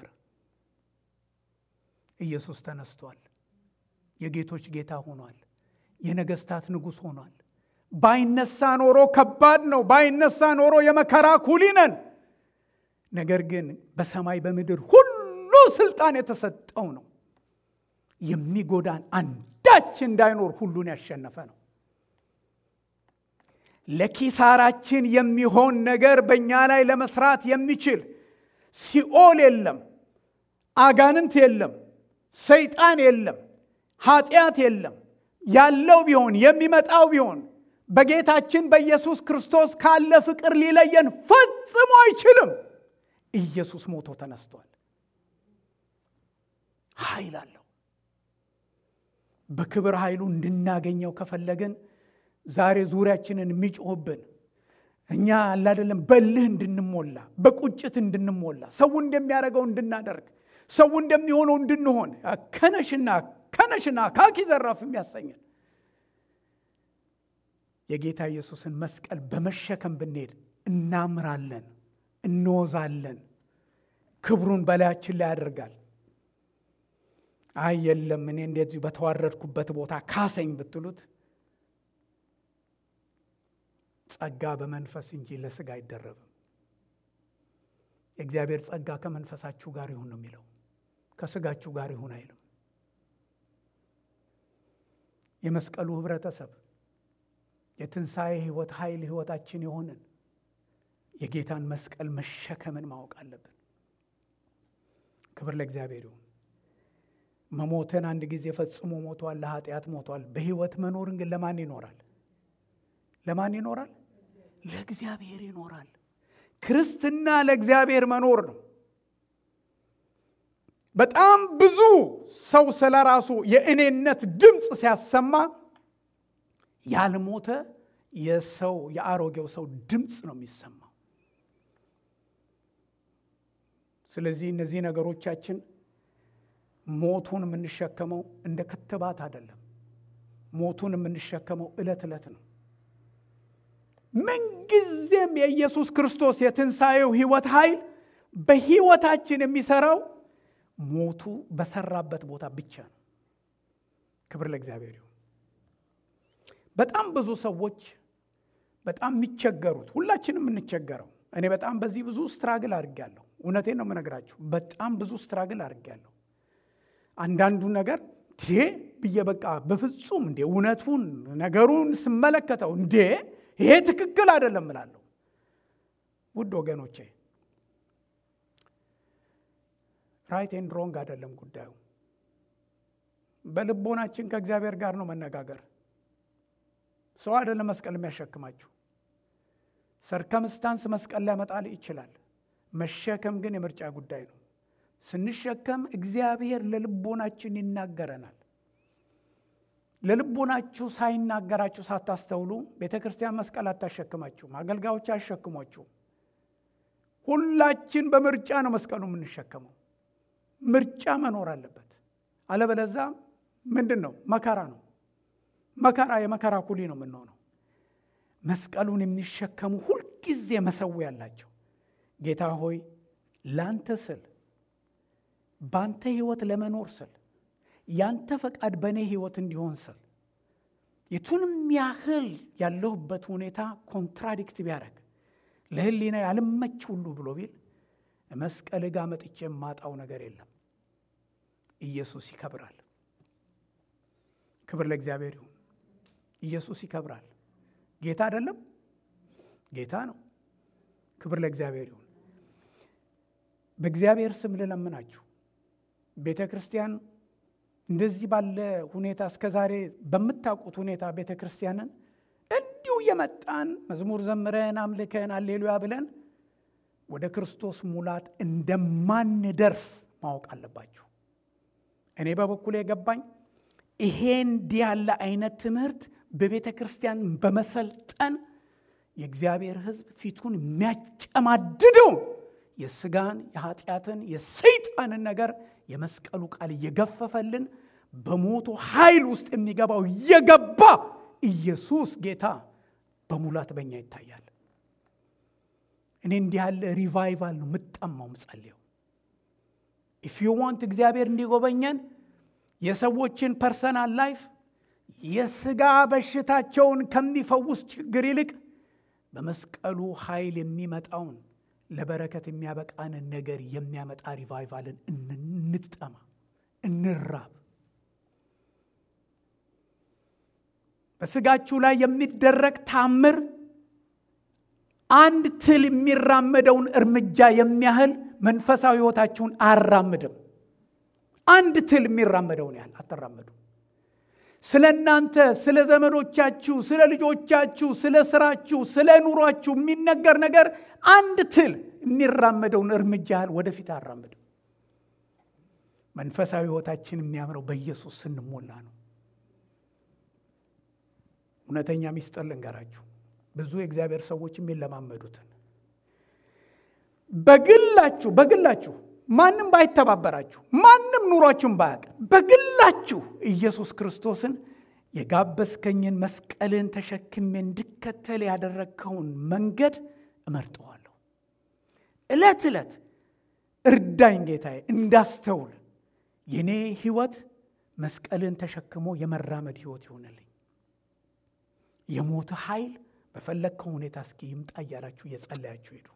ኢየሱስ ተነስቷል። የጌቶች ጌታ ሆኗል። የነገስታት ንጉሥ ሆኗል። ባይነሳ ኖሮ ከባድ ነው። ባይነሳ ኖሮ የመከራ ኩሊ ነን። ነገር ግን በሰማይ በምድር ሁሉ ስልጣን የተሰጠው ነው። የሚጎዳን አንዳች እንዳይኖር ሁሉን ያሸነፈ ነው። ለኪሳራችን የሚሆን ነገር በእኛ ላይ ለመስራት የሚችል ሲኦል የለም፣ አጋንንት የለም፣ ሰይጣን የለም፣ ኃጢአት የለም። ያለው ቢሆን የሚመጣው ቢሆን በጌታችን በኢየሱስ ክርስቶስ ካለ ፍቅር ሊለየን ፈጽሞ አይችልም። ኢየሱስ ሞቶ ተነስቷል። ኃይል አለው። በክብር ኃይሉ እንድናገኘው ከፈለግን ዛሬ ዙሪያችንን የሚጮህብን እኛ አላደለም በልህ እንድንሞላ በቁጭት እንድንሞላ ሰው እንደሚያደርገው እንድናደርግ ሰው እንደሚሆነው እንድንሆን ከነሽና ከነሽና ካኪ ዘራፍ የሚያሰኘን የጌታ ኢየሱስን መስቀል በመሸከም ብንሄድ እናምራለን፣ እንወዛለን። ክብሩን በላያችን ላይ ያደርጋል። አይ የለም እኔ እንደዚሁ በተዋረድኩበት ቦታ ካሰኝ ብትሉት ጸጋ በመንፈስ እንጂ ለስጋ አይደረብም። የእግዚአብሔር ጸጋ ከመንፈሳችሁ ጋር ይሁን ነው የሚለው፣ ከስጋችሁ ጋር ይሁን አይልም። የመስቀሉ ህብረተሰብ የትንሣኤ ህይወት ኃይል ህይወታችን የሆንን የጌታን መስቀል መሸከምን ማወቅ አለብን። ክብር ለእግዚአብሔር ይሁን። መሞትን አንድ ጊዜ ፈጽሞ ሞቷል፣ ለኃጢአት ሞቷል። በህይወት መኖርን ግን ለማን ይኖራል? ለማን ይኖራል? ለእግዚአብሔር ይኖራል። ክርስትና ለእግዚአብሔር መኖር ነው። በጣም ብዙ ሰው ስለ ራሱ የእኔነት ድምፅ ሲያሰማ ያልሞተ የሰው የአሮጌው ሰው ድምፅ ነው የሚሰማው። ስለዚህ እነዚህ ነገሮቻችን ሞቱን የምንሸከመው እንደ ክትባት አይደለም። ሞቱን የምንሸከመው ዕለት ዕለት ነው። ምንጊዜም የኢየሱስ ክርስቶስ የትንሣኤው ሕይወት ኃይል በሕይወታችን የሚሰራው ሞቱ በሰራበት ቦታ ብቻ ነው። ክብር ለእግዚአብሔር ይሁን። በጣም ብዙ ሰዎች በጣም የሚቸገሩት ሁላችንም የምንቸገረው እኔ በጣም በዚህ ብዙ ስትራግል አድርጌያለሁ። እውነቴን ነው የምነግራችሁ። በጣም ብዙ ስትራግል አድርጌያለሁ። አንዳንዱ ነገር ቴ ብዬ በቃ በፍጹም እንዴ እውነቱን ነገሩን ስመለከተው እንዴ ይሄ ትክክል አይደለም እላለሁ። ውድ ወገኖቼ ራይት ኤንድ ሮንግ አይደለም ጉዳዩ። በልቦናችን ከእግዚአብሔር ጋር ነው መነጋገር። ሰው አይደለም መስቀል የሚያሸክማችሁ። ሰርከምስታንስ መስቀል ሊያመጣል ይችላል። መሸከም ግን የምርጫ ጉዳይ ነው። ስንሸከም እግዚአብሔር ለልቦናችን ይናገረናል። ለልቦናችሁ ሳይናገራችሁ ሳታስተውሉ ቤተ ክርስቲያን መስቀል አታሸክማችሁም። አገልጋዮች አያሸክሟችሁም። ሁላችን በምርጫ ነው መስቀሉ የምንሸከመው። ምርጫ መኖር አለበት። አለበለዛ ምንድን ነው? መከራ ነው። መከራ የመከራ ኩሊ ነው የምንሆነው። መስቀሉን የሚሸከሙ ሁልጊዜ መሰዊያ ያላቸው ጌታ ሆይ ላንተ ስል ባንተ ህይወት ለመኖር ስል ያንተ ፈቃድ በእኔ ህይወት እንዲሆን ስል የቱንም ያህል ያለሁበት ሁኔታ ኮንትራዲክት ቢያደርግ ለህሊና ያልመች ሁሉ ብሎ ቢል መስቀል ጋ መጥቼ የማጣው ነገር የለም። ኢየሱስ ይከብራል። ክብር ለእግዚአብሔር ይሁን። ኢየሱስ ይከብራል። ጌታ አይደለም? ጌታ ነው። ክብር ለእግዚአብሔር ይሁን። በእግዚአብሔር ስም ልለምናችሁ ቤተ ክርስቲያን እንደዚህ ባለ ሁኔታ እስከ ዛሬ በምታውቁት ሁኔታ ቤተ ክርስቲያንን እንዲሁ የመጣን መዝሙር ዘምረን አምልከን አሌሉያ ብለን ወደ ክርስቶስ ሙላት እንደማንደርስ ማወቅ አለባችሁ። እኔ በበኩል የገባኝ ይሄ እንዲህ ያለ አይነት ትምህርት በቤተ ክርስቲያን በመሰልጠን የእግዚአብሔር ሕዝብ ፊቱን የሚያጨማድደው የስጋን የኃጢአትን የሰይጣንን ነገር የመስቀሉ ቃል እየገፈፈልን በሞቱ ኃይል ውስጥ የሚገባው እየገባ ኢየሱስ ጌታ በሙላት በኛ ይታያል። እኔ እንዲህ ያለ ሪቫይቫል ነው ምጠማው ምጸልየው። ኢፍ ዩ ዋንት እግዚአብሔር እንዲጎበኘን የሰዎችን ፐርሰናል ላይፍ የስጋ በሽታቸውን ከሚፈውስ ችግር ይልቅ በመስቀሉ ኃይል የሚመጣውን ለበረከት የሚያበቃንን ነገር የሚያመጣ ሪቫይቫልን እንጠማ፣ እንራብ። በስጋችሁ ላይ የሚደረግ ታምር አንድ ትል የሚራመደውን እርምጃ የሚያህል መንፈሳዊ ሕይወታችሁን አያራምድም። አንድ ትል የሚራመደውን ያህል አትራመዱ። ስለ እናንተ፣ ስለ ዘመዶቻችሁ፣ ስለ ልጆቻችሁ፣ ስለ ስራችሁ፣ ስለ ኑሯችሁ የሚነገር ነገር አንድ ትል የሚራመደውን እርምጃ ያህል ወደፊት አያራምድም። መንፈሳዊ ሕይወታችን የሚያምረው በኢየሱስ ስንሞላ ነው። እውነተኛ ሚስጥር ልንገራችሁ። ብዙ የእግዚአብሔር ሰዎች የሚለማመዱትን በግላችሁ በግላችሁ ማንም ባይተባበራችሁ ማንም ኑሯችሁን ባያውቅ በግላችሁ ኢየሱስ ክርስቶስን የጋበዝከኝን መስቀልን ተሸክሜ እንድከተል ያደረግከውን መንገድ እመርጠዋለሁ። ዕለት ዕለት እርዳኝ ጌታዬ እንዳስተውል የእኔ ሕይወት መስቀልን ተሸክሞ የመራመድ ሕይወት ይሆንልኝ። የሞት ኃይል በፈለግከው ሁኔታ እስኪ ይምጣ እያላችሁ እየጸለያችሁ ሄዱ።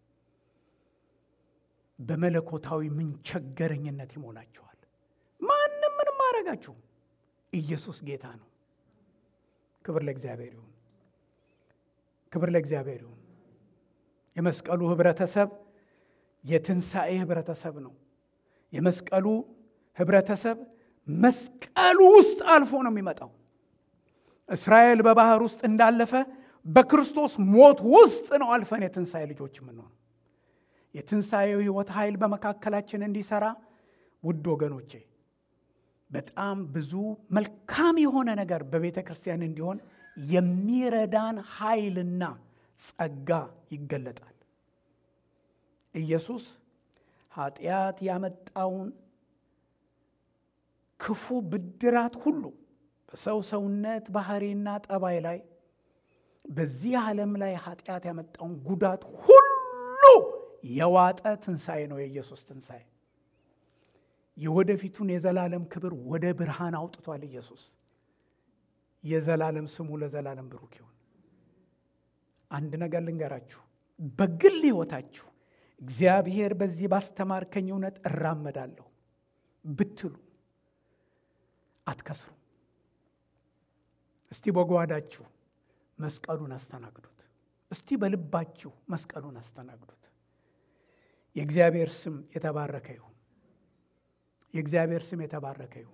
በመለኮታዊ ምንቸገረኝነት ይሞላችኋል። ማንም ምንም አያረጋችሁም። ኢየሱስ ጌታ ነው። ክብር ለእግዚአብሔር ይሁን። ክብር ለእግዚአብሔር ይሁን። የመስቀሉ ህብረተሰብ የትንሣኤ ህብረተሰብ ነው። የመስቀሉ ህብረተሰብ መስቀሉ ውስጥ አልፎ ነው የሚመጣው። እስራኤል በባህር ውስጥ እንዳለፈ በክርስቶስ ሞት ውስጥ ነው አልፈን የትንሣኤ ልጆች የምንሆነው። የትንሣኤው ሕይወት ኃይል በመካከላችን እንዲሰራ ውድ ወገኖቼ በጣም ብዙ መልካም የሆነ ነገር በቤተ ክርስቲያን እንዲሆን የሚረዳን ኃይልና ጸጋ ይገለጣል። ኢየሱስ ኃጢአት ያመጣውን ክፉ ብድራት ሁሉ በሰው ሰውነት ባህሪና ጠባይ ላይ በዚህ ዓለም ላይ ኃጢአት ያመጣውን ጉዳት ሁሉ የዋጠ ትንሣኤ ነው የኢየሱስ ትንሣኤ። የወደፊቱን የዘላለም ክብር ወደ ብርሃን አውጥቷል ኢየሱስ። የዘላለም ስሙ ለዘላለም ብሩክ ይሁን። አንድ ነገር ልንገራችሁ፣ በግል ሕይወታችሁ እግዚአብሔር በዚህ ባስተማርከኝ እውነት እራመዳለሁ ብትሉ አትከስሩ። እስቲ በጓዳችሁ መስቀሉን አስተናግዱት። እስቲ በልባችሁ መስቀሉን አስተናግዱት። የእግዚአብሔር ስም የተባረከ ይሁን። የእግዚአብሔር ስም የተባረከ ይሁን።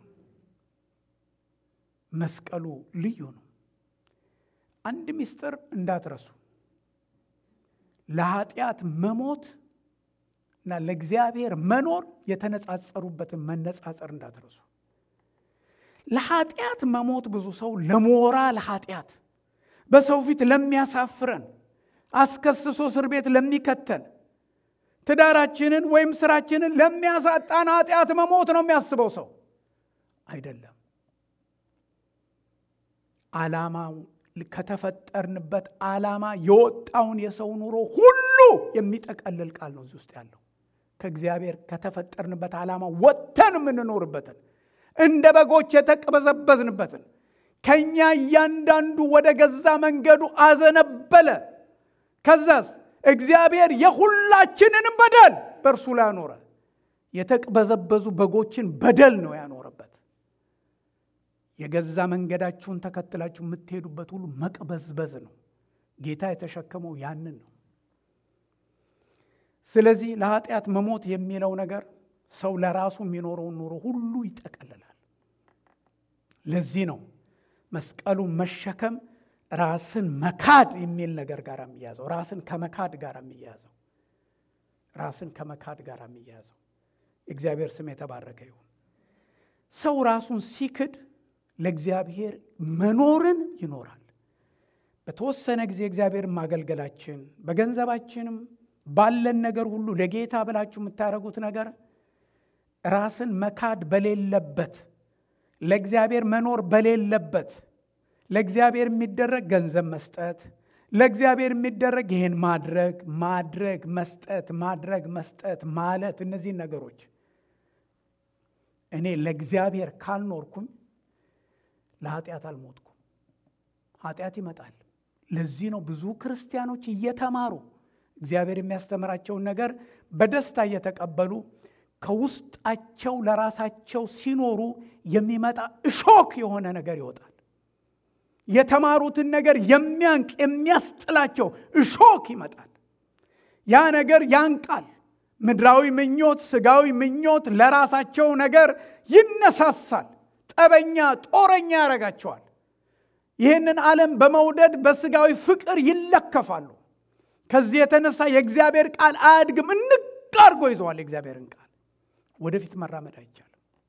መስቀሉ ልዩ ነው። አንድ ምስጢር እንዳትረሱ። ለኃጢአት መሞት እና ለእግዚአብሔር መኖር የተነጻጸሩበትን መነጻጸር እንዳትረሱ። ለኃጢአት መሞት ብዙ ሰው ለሞራል ኃጢአት በሰው ፊት ለሚያሳፍረን አስከስሶ እስር ቤት ለሚከተን ትዳራችንን ወይም ስራችንን ለሚያሳጣን ኃጢአት መሞት ነው የሚያስበው ሰው አይደለም። ዓላማው ከተፈጠርንበት ዓላማ የወጣውን የሰው ኑሮ ሁሉ የሚጠቀልል ቃል ነው እዚህ ውስጥ ያለው። ከእግዚአብሔር ከተፈጠርንበት ዓላማ ወጥተን የምንኖርበትን እንደ በጎች የተቅበዘበዝንበትን ከእኛ እያንዳንዱ ወደ ገዛ መንገዱ አዘነበለ። ከዛስ እግዚአብሔር የሁላችንንም በደል በእርሱ ላይ አኖረ። የተቅበዘበዙ በጎችን በደል ነው ያኖረበት። የገዛ መንገዳችሁን ተከትላችሁ የምትሄዱበት ሁሉ መቅበዝበዝ ነው። ጌታ የተሸከመው ያንን ነው። ስለዚህ ለኃጢአት መሞት የሚለው ነገር ሰው ለራሱ የሚኖረውን ኑሮ ሁሉ ይጠቀልላል። ለዚህ ነው መስቀሉን መሸከም ራስን መካድ የሚል ነገር ጋር የሚያዘው ራስን ከመካድ ጋር የሚያዘው ራስን ከመካድ ጋር የሚያዘው የእግዚአብሔር ስም የተባረከ ይሁን። ሰው ራሱን ሲክድ ለእግዚአብሔር መኖርን ይኖራል። በተወሰነ ጊዜ እግዚአብሔር ማገልገላችን በገንዘባችንም ባለን ነገር ሁሉ ለጌታ ብላችሁ የምታደርጉት ነገር ራስን መካድ በሌለበት ለእግዚአብሔር መኖር በሌለበት ለእግዚአብሔር የሚደረግ ገንዘብ መስጠት፣ ለእግዚአብሔር የሚደረግ ይህን ማድረግ ማድረግ መስጠት ማድረግ መስጠት ማለት እነዚህን ነገሮች እኔ ለእግዚአብሔር ካልኖርኩኝ ለኃጢአት አልሞትኩም። ኃጢአት ይመጣል። ለዚህ ነው ብዙ ክርስቲያኖች እየተማሩ እግዚአብሔር የሚያስተምራቸውን ነገር በደስታ እየተቀበሉ ከውስጣቸው ለራሳቸው ሲኖሩ የሚመጣ እሾክ የሆነ ነገር ይወጣል። የተማሩትን ነገር የሚያንቅ የሚያስጥላቸው እሾክ ይመጣል። ያ ነገር ያንቃል። ምድራዊ ምኞት፣ ስጋዊ ምኞት ለራሳቸው ነገር ይነሳሳል። ጠበኛ፣ ጦረኛ ያደርጋቸዋል። ይህንን ዓለም በመውደድ በስጋዊ ፍቅር ይለከፋሉ። ከዚህ የተነሳ የእግዚአብሔር ቃል አያድግም። እንቅ አድርጎ ይዘዋል የእግዚአብሔርን ቃል ወደፊት መራመድ አይቻልም።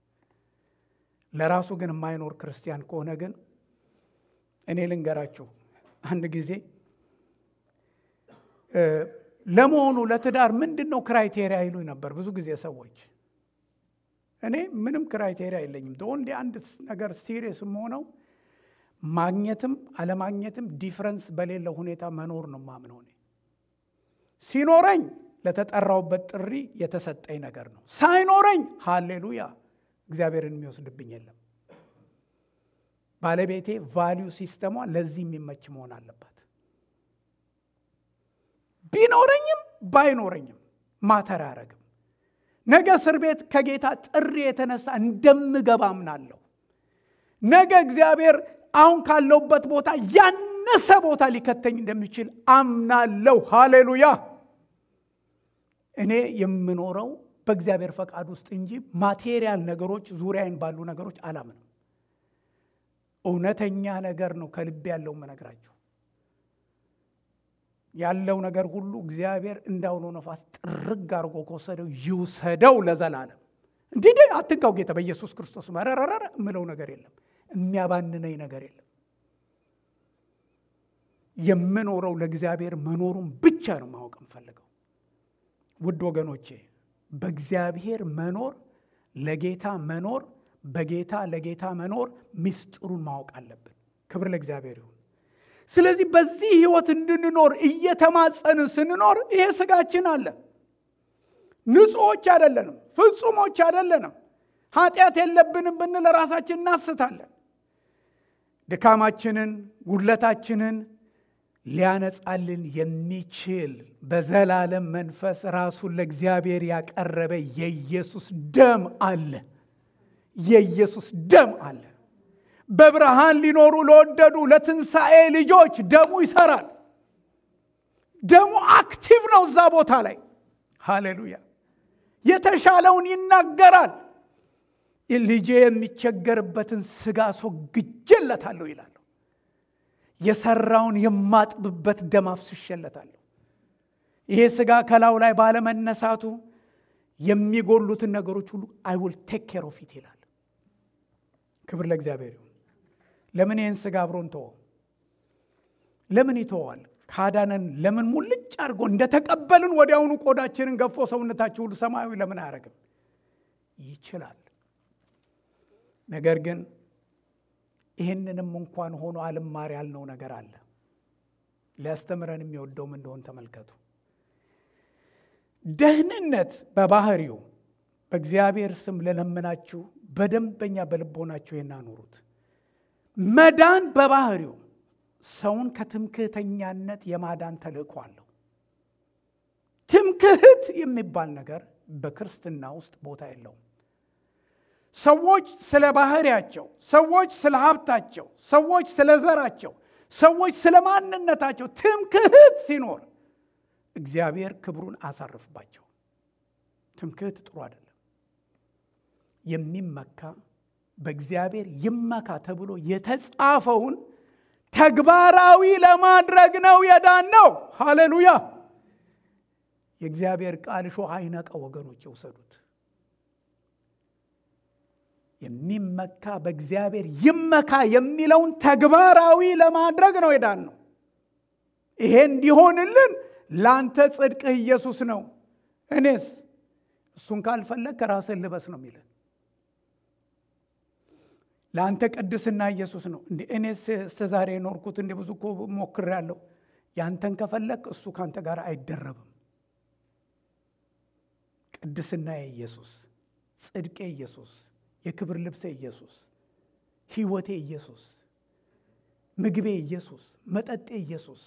ለራሱ ግን የማይኖር ክርስቲያን ከሆነ ግን እኔ ልንገራችሁ፣ አንድ ጊዜ ለመሆኑ ለትዳር ምንድን ነው ክራይቴሪያ ይሉኝ ነበር ብዙ ጊዜ ሰዎች። እኔ ምንም ክራይቴሪያ የለኝም። እንዲ አንድ ነገር ሲሪየስ የምሆነው ማግኘትም አለማግኘትም ዲፍረንስ በሌለው ሁኔታ መኖር ነው ማምነው። እኔ ሲኖረኝ ለተጠራውበት ጥሪ የተሰጠኝ ነገር ነው። ሳይኖረኝ ሃሌሉያ እግዚአብሔርን የሚወስድብኝ የለም። ባለቤቴ ቫሊዩ ሲስተሟ ለዚህ የሚመች መሆን አለባት። ቢኖረኝም ባይኖረኝም ማተር አያረግም። ነገ እስር ቤት ከጌታ ጥሪ የተነሳ እንደምገባ አምናለሁ። ነገ እግዚአብሔር አሁን ካለውበት ቦታ ያነሰ ቦታ ሊከተኝ እንደሚችል አምናለሁ። ሃሌሉያ እኔ የምኖረው በእግዚአብሔር ፈቃድ ውስጥ እንጂ ማቴሪያል ነገሮች ዙሪያዬን ባሉ ነገሮች አላምንም። እውነተኛ ነገር ነው ከልቤ ያለው የምነግራችሁ። ያለው ነገር ሁሉ እግዚአብሔር እንዳውሎ ነፋስ ጥርግ አድርጎ ከወሰደው ይውሰደው ለዘላለም። እንዲህ አትንካው ጌታ በኢየሱስ ክርስቶስ መረረረረ የምለው ነገር የለም። የሚያባንነኝ ነገር የለም። የምኖረው ለእግዚአብሔር መኖሩን ብቻ ነው ማወቅ የምፈልገው። ውድ ወገኖቼ በእግዚአብሔር መኖር ለጌታ መኖር በጌታ ለጌታ መኖር ምስጢሩን ማወቅ አለብን። ክብር ለእግዚአብሔር ይሁን። ስለዚህ በዚህ ህይወት እንድንኖር እየተማጸንን ስንኖር ይሄ ስጋችን አለ። ንጹሖች አይደለንም፣ ፍጹሞች አይደለንም። ኃጢአት የለብንም ብንል ራሳችን እናስታለን። ድካማችንን፣ ጉድለታችንን ሊያነጻልን የሚችል በዘላለም መንፈስ ራሱን ለእግዚአብሔር ያቀረበ የኢየሱስ ደም አለ። የኢየሱስ ደም አለ። በብርሃን ሊኖሩ ለወደዱ ለትንሣኤ ልጆች ደሙ ይሰራል። ደሙ አክቲቭ ነው እዛ ቦታ ላይ። ሃሌሉያ! የተሻለውን ይናገራል። ልጄ የሚቸገርበትን ስጋ አስወግጄለታለሁ ይላል። የሰራውን የማጥብበት ደም አፍስሼለታለሁ። ይሄ ስጋ ከላዩ ላይ ባለመነሳቱ የሚጎሉትን ነገሮች ሁሉ አይ ውል ቴክ ኬር ኦፍ ኢት ይላል። ክብር ለእግዚአብሔር ይሁን። ለምን ይህን ስጋ አብሮን ተወው? ለምን ይተዋል? ካዳነን ለምን ሙልጭ አድርጎ እንደተቀበልን ወዲያውኑ ቆዳችንን ገፎ ሰውነታችን ሁሉ ሰማያዊ ለምን አያደርግም? ይችላል። ነገር ግን ይህንንም እንኳን ሆኖ አልማር ያልነው ነገር አለ። ሊያስተምረን የሚወደውም እንደሆን ተመልከቱ። ደህንነት በባህሪው በእግዚአብሔር ስም ለለምናችሁ በደንበኛ በልቦናችሁ የናኑሩት። መዳን በባህሪው ሰውን ከትምክህተኛነት የማዳን ተልእኮ አለው። ትምክህት የሚባል ነገር በክርስትና ውስጥ ቦታ የለውም። ሰዎች ስለ ባህሪያቸው፣ ሰዎች ስለ ሀብታቸው፣ ሰዎች ስለ ዘራቸው፣ ሰዎች ስለ ማንነታቸው ትምክህት ሲኖር እግዚአብሔር ክብሩን አሳርፍባቸው። ትምክህት ጥሩ አይደለም። የሚመካ በእግዚአብሔር ይመካ ተብሎ የተጻፈውን ተግባራዊ ለማድረግ ነው የዳን ነው። ሃሌሉያ! የእግዚአብሔር ቃል እሾህ አይነቀው። ወገኖች የውሰዱት የሚመካ በእግዚአብሔር ይመካ የሚለውን ተግባራዊ ለማድረግ ነው የዳን ነው። ይሄ እንዲሆንልን ለአንተ ጽድቅህ ኢየሱስ ነው። እኔስ እሱን ካልፈለግ ከራስህ ልበስ ነው የሚለን። ለአንተ ቅድስና ኢየሱስ ነው። እንደ እኔስ እስከ ዛሬ የኖርኩት እንደ ብዙ እኮ ሞክሬያለሁ። ያንተን ከፈለግ እሱ ካንተ ጋር አይደረብም። ቅድስና ኢየሱስ፣ ጽድቄ ኢየሱስ፣ የክብር ልብሴ ኢየሱስ፣ ሕይወቴ ኢየሱስ፣ ምግቤ ኢየሱስ፣ መጠጤ ኢየሱስ።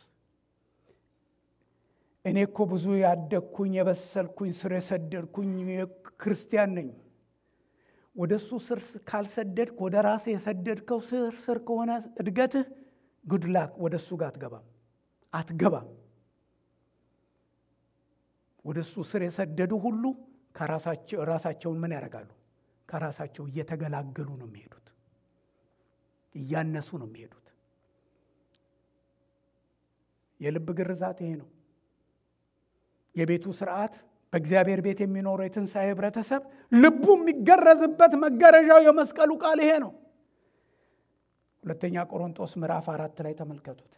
እኔ እኮ ብዙ ያደግኩኝ የበሰልኩኝ ስር የሰደድኩኝ ክርስቲያን ነኝ። ወደ እሱ ስር ካልሰደድክ ወደ ራስህ የሰደድከው ስር ስር ከሆነ እድገትህ ጉድላክ ወደ እሱ ጋር አትገባም አትገባም። ወደ እሱ ስር የሰደዱ ሁሉ ራሳቸውን ምን ያደርጋሉ? ከራሳቸው እየተገላገሉ ነው የሚሄዱት፣ እያነሱ ነው የሚሄዱት። የልብ ግርዛት ይሄ ነው። የቤቱ ስርዓት በእግዚአብሔር ቤት የሚኖረው የትንሣኤ ህብረተሰብ ልቡ የሚገረዝበት መገረዣው የመስቀሉ ቃል ይሄ ነው። ሁለተኛ ቆሮንጦስ ምዕራፍ አራት ላይ ተመልከቱት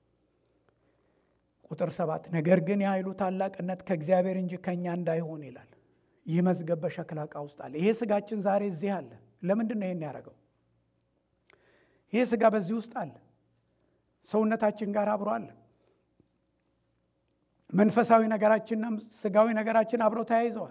ቁጥር ሰባት ነገር ግን የኃይሉ ታላቅነት ከእግዚአብሔር እንጂ ከእኛ እንዳይሆን ይላል። ይህ መዝገብ በሸክላ ዕቃ ውስጥ አለ። ይሄ ስጋችን ዛሬ እዚህ አለ። ለምንድን ነው ይሄን ያደረገው? ይሄ ስጋ በዚህ ውስጥ አለ። ሰውነታችን ጋር አብሮ አለ። መንፈሳዊ ነገራችንና ስጋዊ ነገራችን አብረው ተያይዘዋል።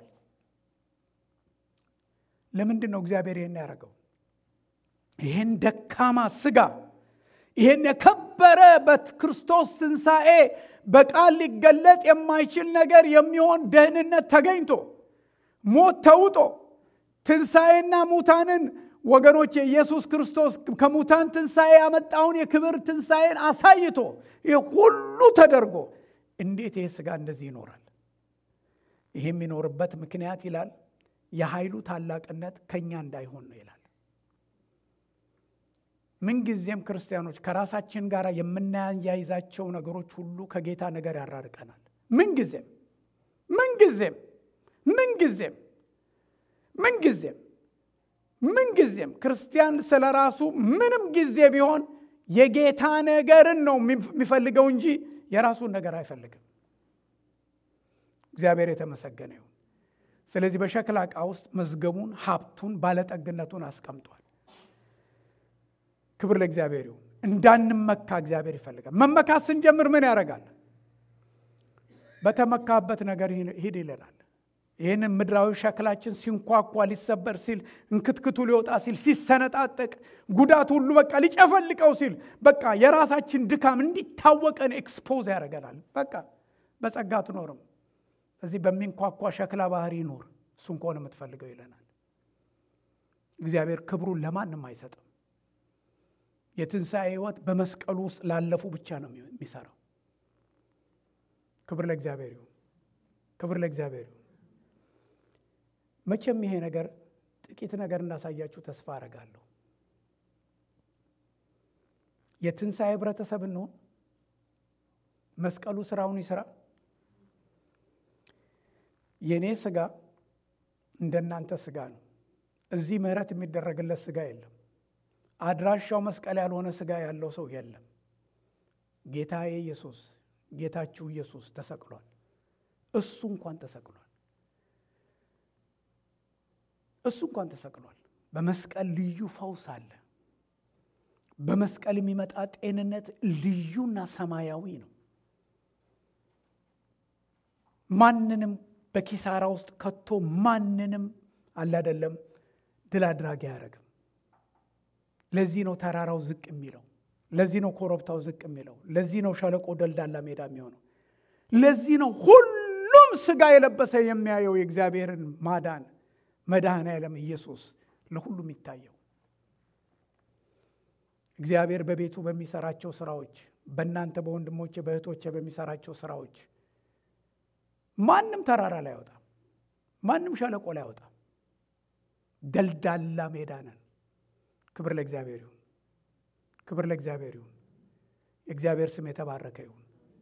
ለምንድን ነው እግዚአብሔር ይህን ያደረገው? ይህን ደካማ ስጋ ይህን የከበረ በክርስቶስ ትንሣኤ በቃል ሊገለጥ የማይችል ነገር የሚሆን ደህንነት ተገኝቶ ሞት ተውጦ ትንሣኤና ሙታንን ወገኖች የኢየሱስ ክርስቶስ ከሙታን ትንሣኤ ያመጣውን የክብር ትንሣኤን አሳይቶ ይህ ሁሉ ተደርጎ እንዴት ይህ ስጋ እንደዚህ ይኖራል? ይህ የሚኖርበት ምክንያት ይላል የኃይሉ ታላቅነት ከእኛ እንዳይሆን ነው ይላል። ምንጊዜም ክርስቲያኖች ከራሳችን ጋር የምናያይዛቸው ነገሮች ሁሉ ከጌታ ነገር ያራርቀናል። ምንጊዜም ምንጊዜም ምንጊዜም ምንጊዜም ምንጊዜም ክርስቲያን ስለ ራሱ ምንም ጊዜ ቢሆን የጌታ ነገርን ነው የሚፈልገው እንጂ የራሱን ነገር አይፈልግም። እግዚአብሔር የተመሰገነ ይሁን። ስለዚህ በሸክላ ዕቃ ውስጥ መዝገቡን፣ ሀብቱን፣ ባለጠግነቱን አስቀምጧል። ክብር ለእግዚአብሔር ይሁን። እንዳንመካ እግዚአብሔር ይፈልጋል። መመካት ስንጀምር ምን ያደርጋል? በተመካበት ነገር ሂድ ይለናል። ይህንን ምድራዊ ሸክላችን ሲንኳኳ ሊሰበር ሲል እንክትክቱ ሊወጣ ሲል ሲሰነጣጠቅ ጉዳት ሁሉ በቃ ሊጨፈልቀው ሲል በቃ የራሳችን ድካም እንዲታወቀን ኤክስፖዝ ያደርገናል። በቃ በጸጋ አትኖርም። እዚህ በሚንኳኳ ሸክላ ባህር ይኑር እሱን ከሆነ የምትፈልገው ይለናል። እግዚአብሔር ክብሩን ለማንም አይሰጥም። የትንሣኤ ሕይወት በመስቀሉ ውስጥ ላለፉ ብቻ ነው የሚሰራው። ክብር ለእግዚአብሔር ይሁን። ክብር ለእግዚአብሔር ይሁን። መቼም ይሄ ነገር ጥቂት ነገር እንዳሳያችሁ ተስፋ አረጋለሁ። የትንሣኤ ህብረተሰብ እንሆን። መስቀሉ ስራውን ይስራ። የእኔ ስጋ እንደናንተ ስጋ ነው። እዚህ ምህረት የሚደረግለት ስጋ የለም። አድራሻው መስቀል ያልሆነ ስጋ ያለው ሰው የለም። ጌታዬ ኢየሱስ ጌታችሁ ኢየሱስ ተሰቅሏል። እሱ እንኳን ተሰቅሏል። እሱ እንኳን ተሰቅሏል። በመስቀል ልዩ ፈውስ አለ። በመስቀል የሚመጣ ጤንነት ልዩና ሰማያዊ ነው። ማንንም በኪሳራ ውስጥ ከቶ ማንንም አለ አይደለም ድል አድራጊ አያደርግም። ለዚህ ነው ተራራው ዝቅ የሚለው። ለዚህ ነው ኮረብታው ዝቅ የሚለው። ለዚህ ነው ሸለቆ ደልዳላ ሜዳ የሚሆነው። ለዚህ ነው ሁሉም ስጋ የለበሰ የሚያየው የእግዚአብሔርን ማዳን መድኃኔ ዓለም ኢየሱስ ለሁሉም ይታየው። እግዚአብሔር በቤቱ በሚሰራቸው ስራዎች፣ በእናንተ በወንድሞቼ በእህቶቼ በሚሰራቸው ስራዎች ማንም ተራራ ላይ አይወጣም። ማንም ሸለቆ ላይ አይወጣም። ደልዳላ ሜዳ ነን። ክብር ለእግዚአብሔር ይሁን። ክብር ለእግዚአብሔር ይሁን። የእግዚአብሔር ስም የተባረከ ይሁን።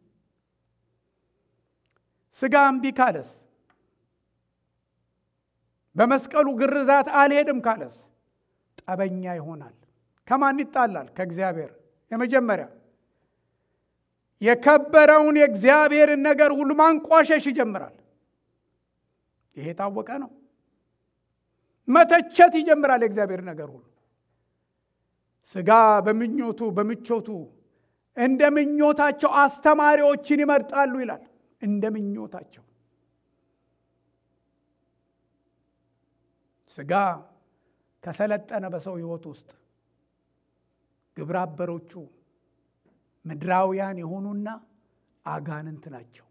ስጋ እምቢ ካለስ በመስቀሉ ግርዛት አልሄድም ካለስ ጠበኛ ይሆናል። ከማን ይጣላል? ከእግዚአብሔር። የመጀመሪያ የከበረውን የእግዚአብሔርን ነገር ሁሉ ማንቋሸሽ ይጀምራል። ይሄ የታወቀ ነው። መተቸት ይጀምራል። የእግዚአብሔር ነገር ሁሉ ስጋ በምኞቱ በምቾቱ እንደ ምኞታቸው አስተማሪዎችን ይመርጣሉ ይላል። እንደ ምኞታቸው ስጋ ከሰለጠነ በሰው ሕይወት ውስጥ ግብረ አበሮቹ ምድራውያን የሆኑና አጋንንት ናቸው።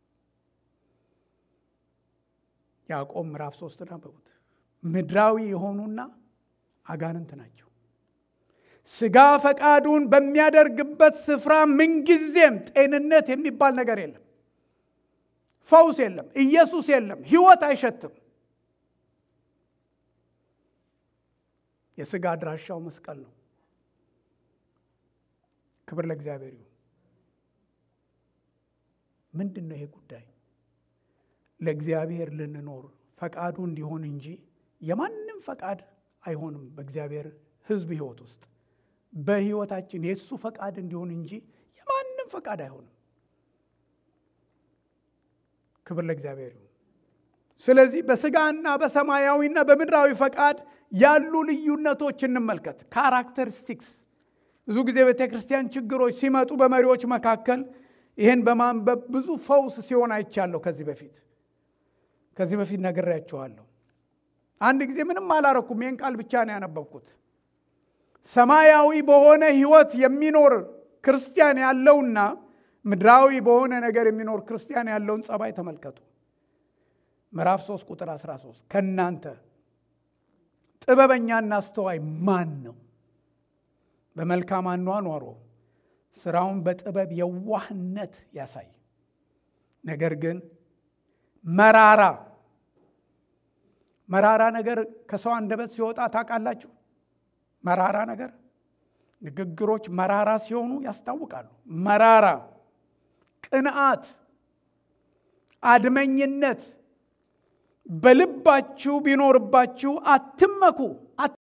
ያዕቆብ ምዕራፍ ሶስትን አንብቡት። ምድራዊ የሆኑና አጋንንት ናቸው። ስጋ ፈቃዱን በሚያደርግበት ስፍራ ምንጊዜም ጤንነት የሚባል ነገር የለም። ፈውስ የለም። ኢየሱስ የለም። ሕይወት አይሸትም። የስጋ አድራሻው መስቀል ነው። ክብር ለእግዚአብሔር ይሁን። ምንድን ነው ይሄ ጉዳይ? ለእግዚአብሔር ልንኖር ፈቃዱ እንዲሆን እንጂ የማንም ፈቃድ አይሆንም። በእግዚአብሔር ሕዝብ ሕይወት ውስጥ በሕይወታችን የእሱ ፈቃድ እንዲሆን እንጂ የማንም ፈቃድ አይሆንም። ክብር ለእግዚአብሔር ይሁን። ስለዚህ በስጋና በሰማያዊና በምድራዊ ፈቃድ ያሉ ልዩነቶች እንመልከት። ካራክተሪስቲክስ ብዙ ጊዜ ቤተ ክርስቲያን ችግሮች ሲመጡ በመሪዎች መካከል ይህን በማንበብ ብዙ ፈውስ ሲሆን አይቻለሁ። ከዚህ በፊት ከዚህ በፊት ነግሬያችኋለሁ። አንድ ጊዜ ምንም አላረኩም። ይህን ቃል ብቻ ነው ያነበብኩት። ሰማያዊ በሆነ ሕይወት የሚኖር ክርስቲያን ያለውና ምድራዊ በሆነ ነገር የሚኖር ክርስቲያን ያለውን ጸባይ ተመልከቱ። ምዕራፍ 3 ቁጥር 13 ከእናንተ ጥበበኛና አስተዋይ ማን ነው? በመልካም አኗኗሮ ስራውን በጥበብ የዋህነት ያሳይ። ነገር ግን መራራ መራራ ነገር ከሰው አንደበት ሲወጣ ታውቃላችሁ? መራራ ነገር ንግግሮች መራራ ሲሆኑ ያስታውቃሉ። መራራ፣ ቅንዓት፣ አድመኝነት በልባችሁ ቢኖርባችሁ አትመኩ፣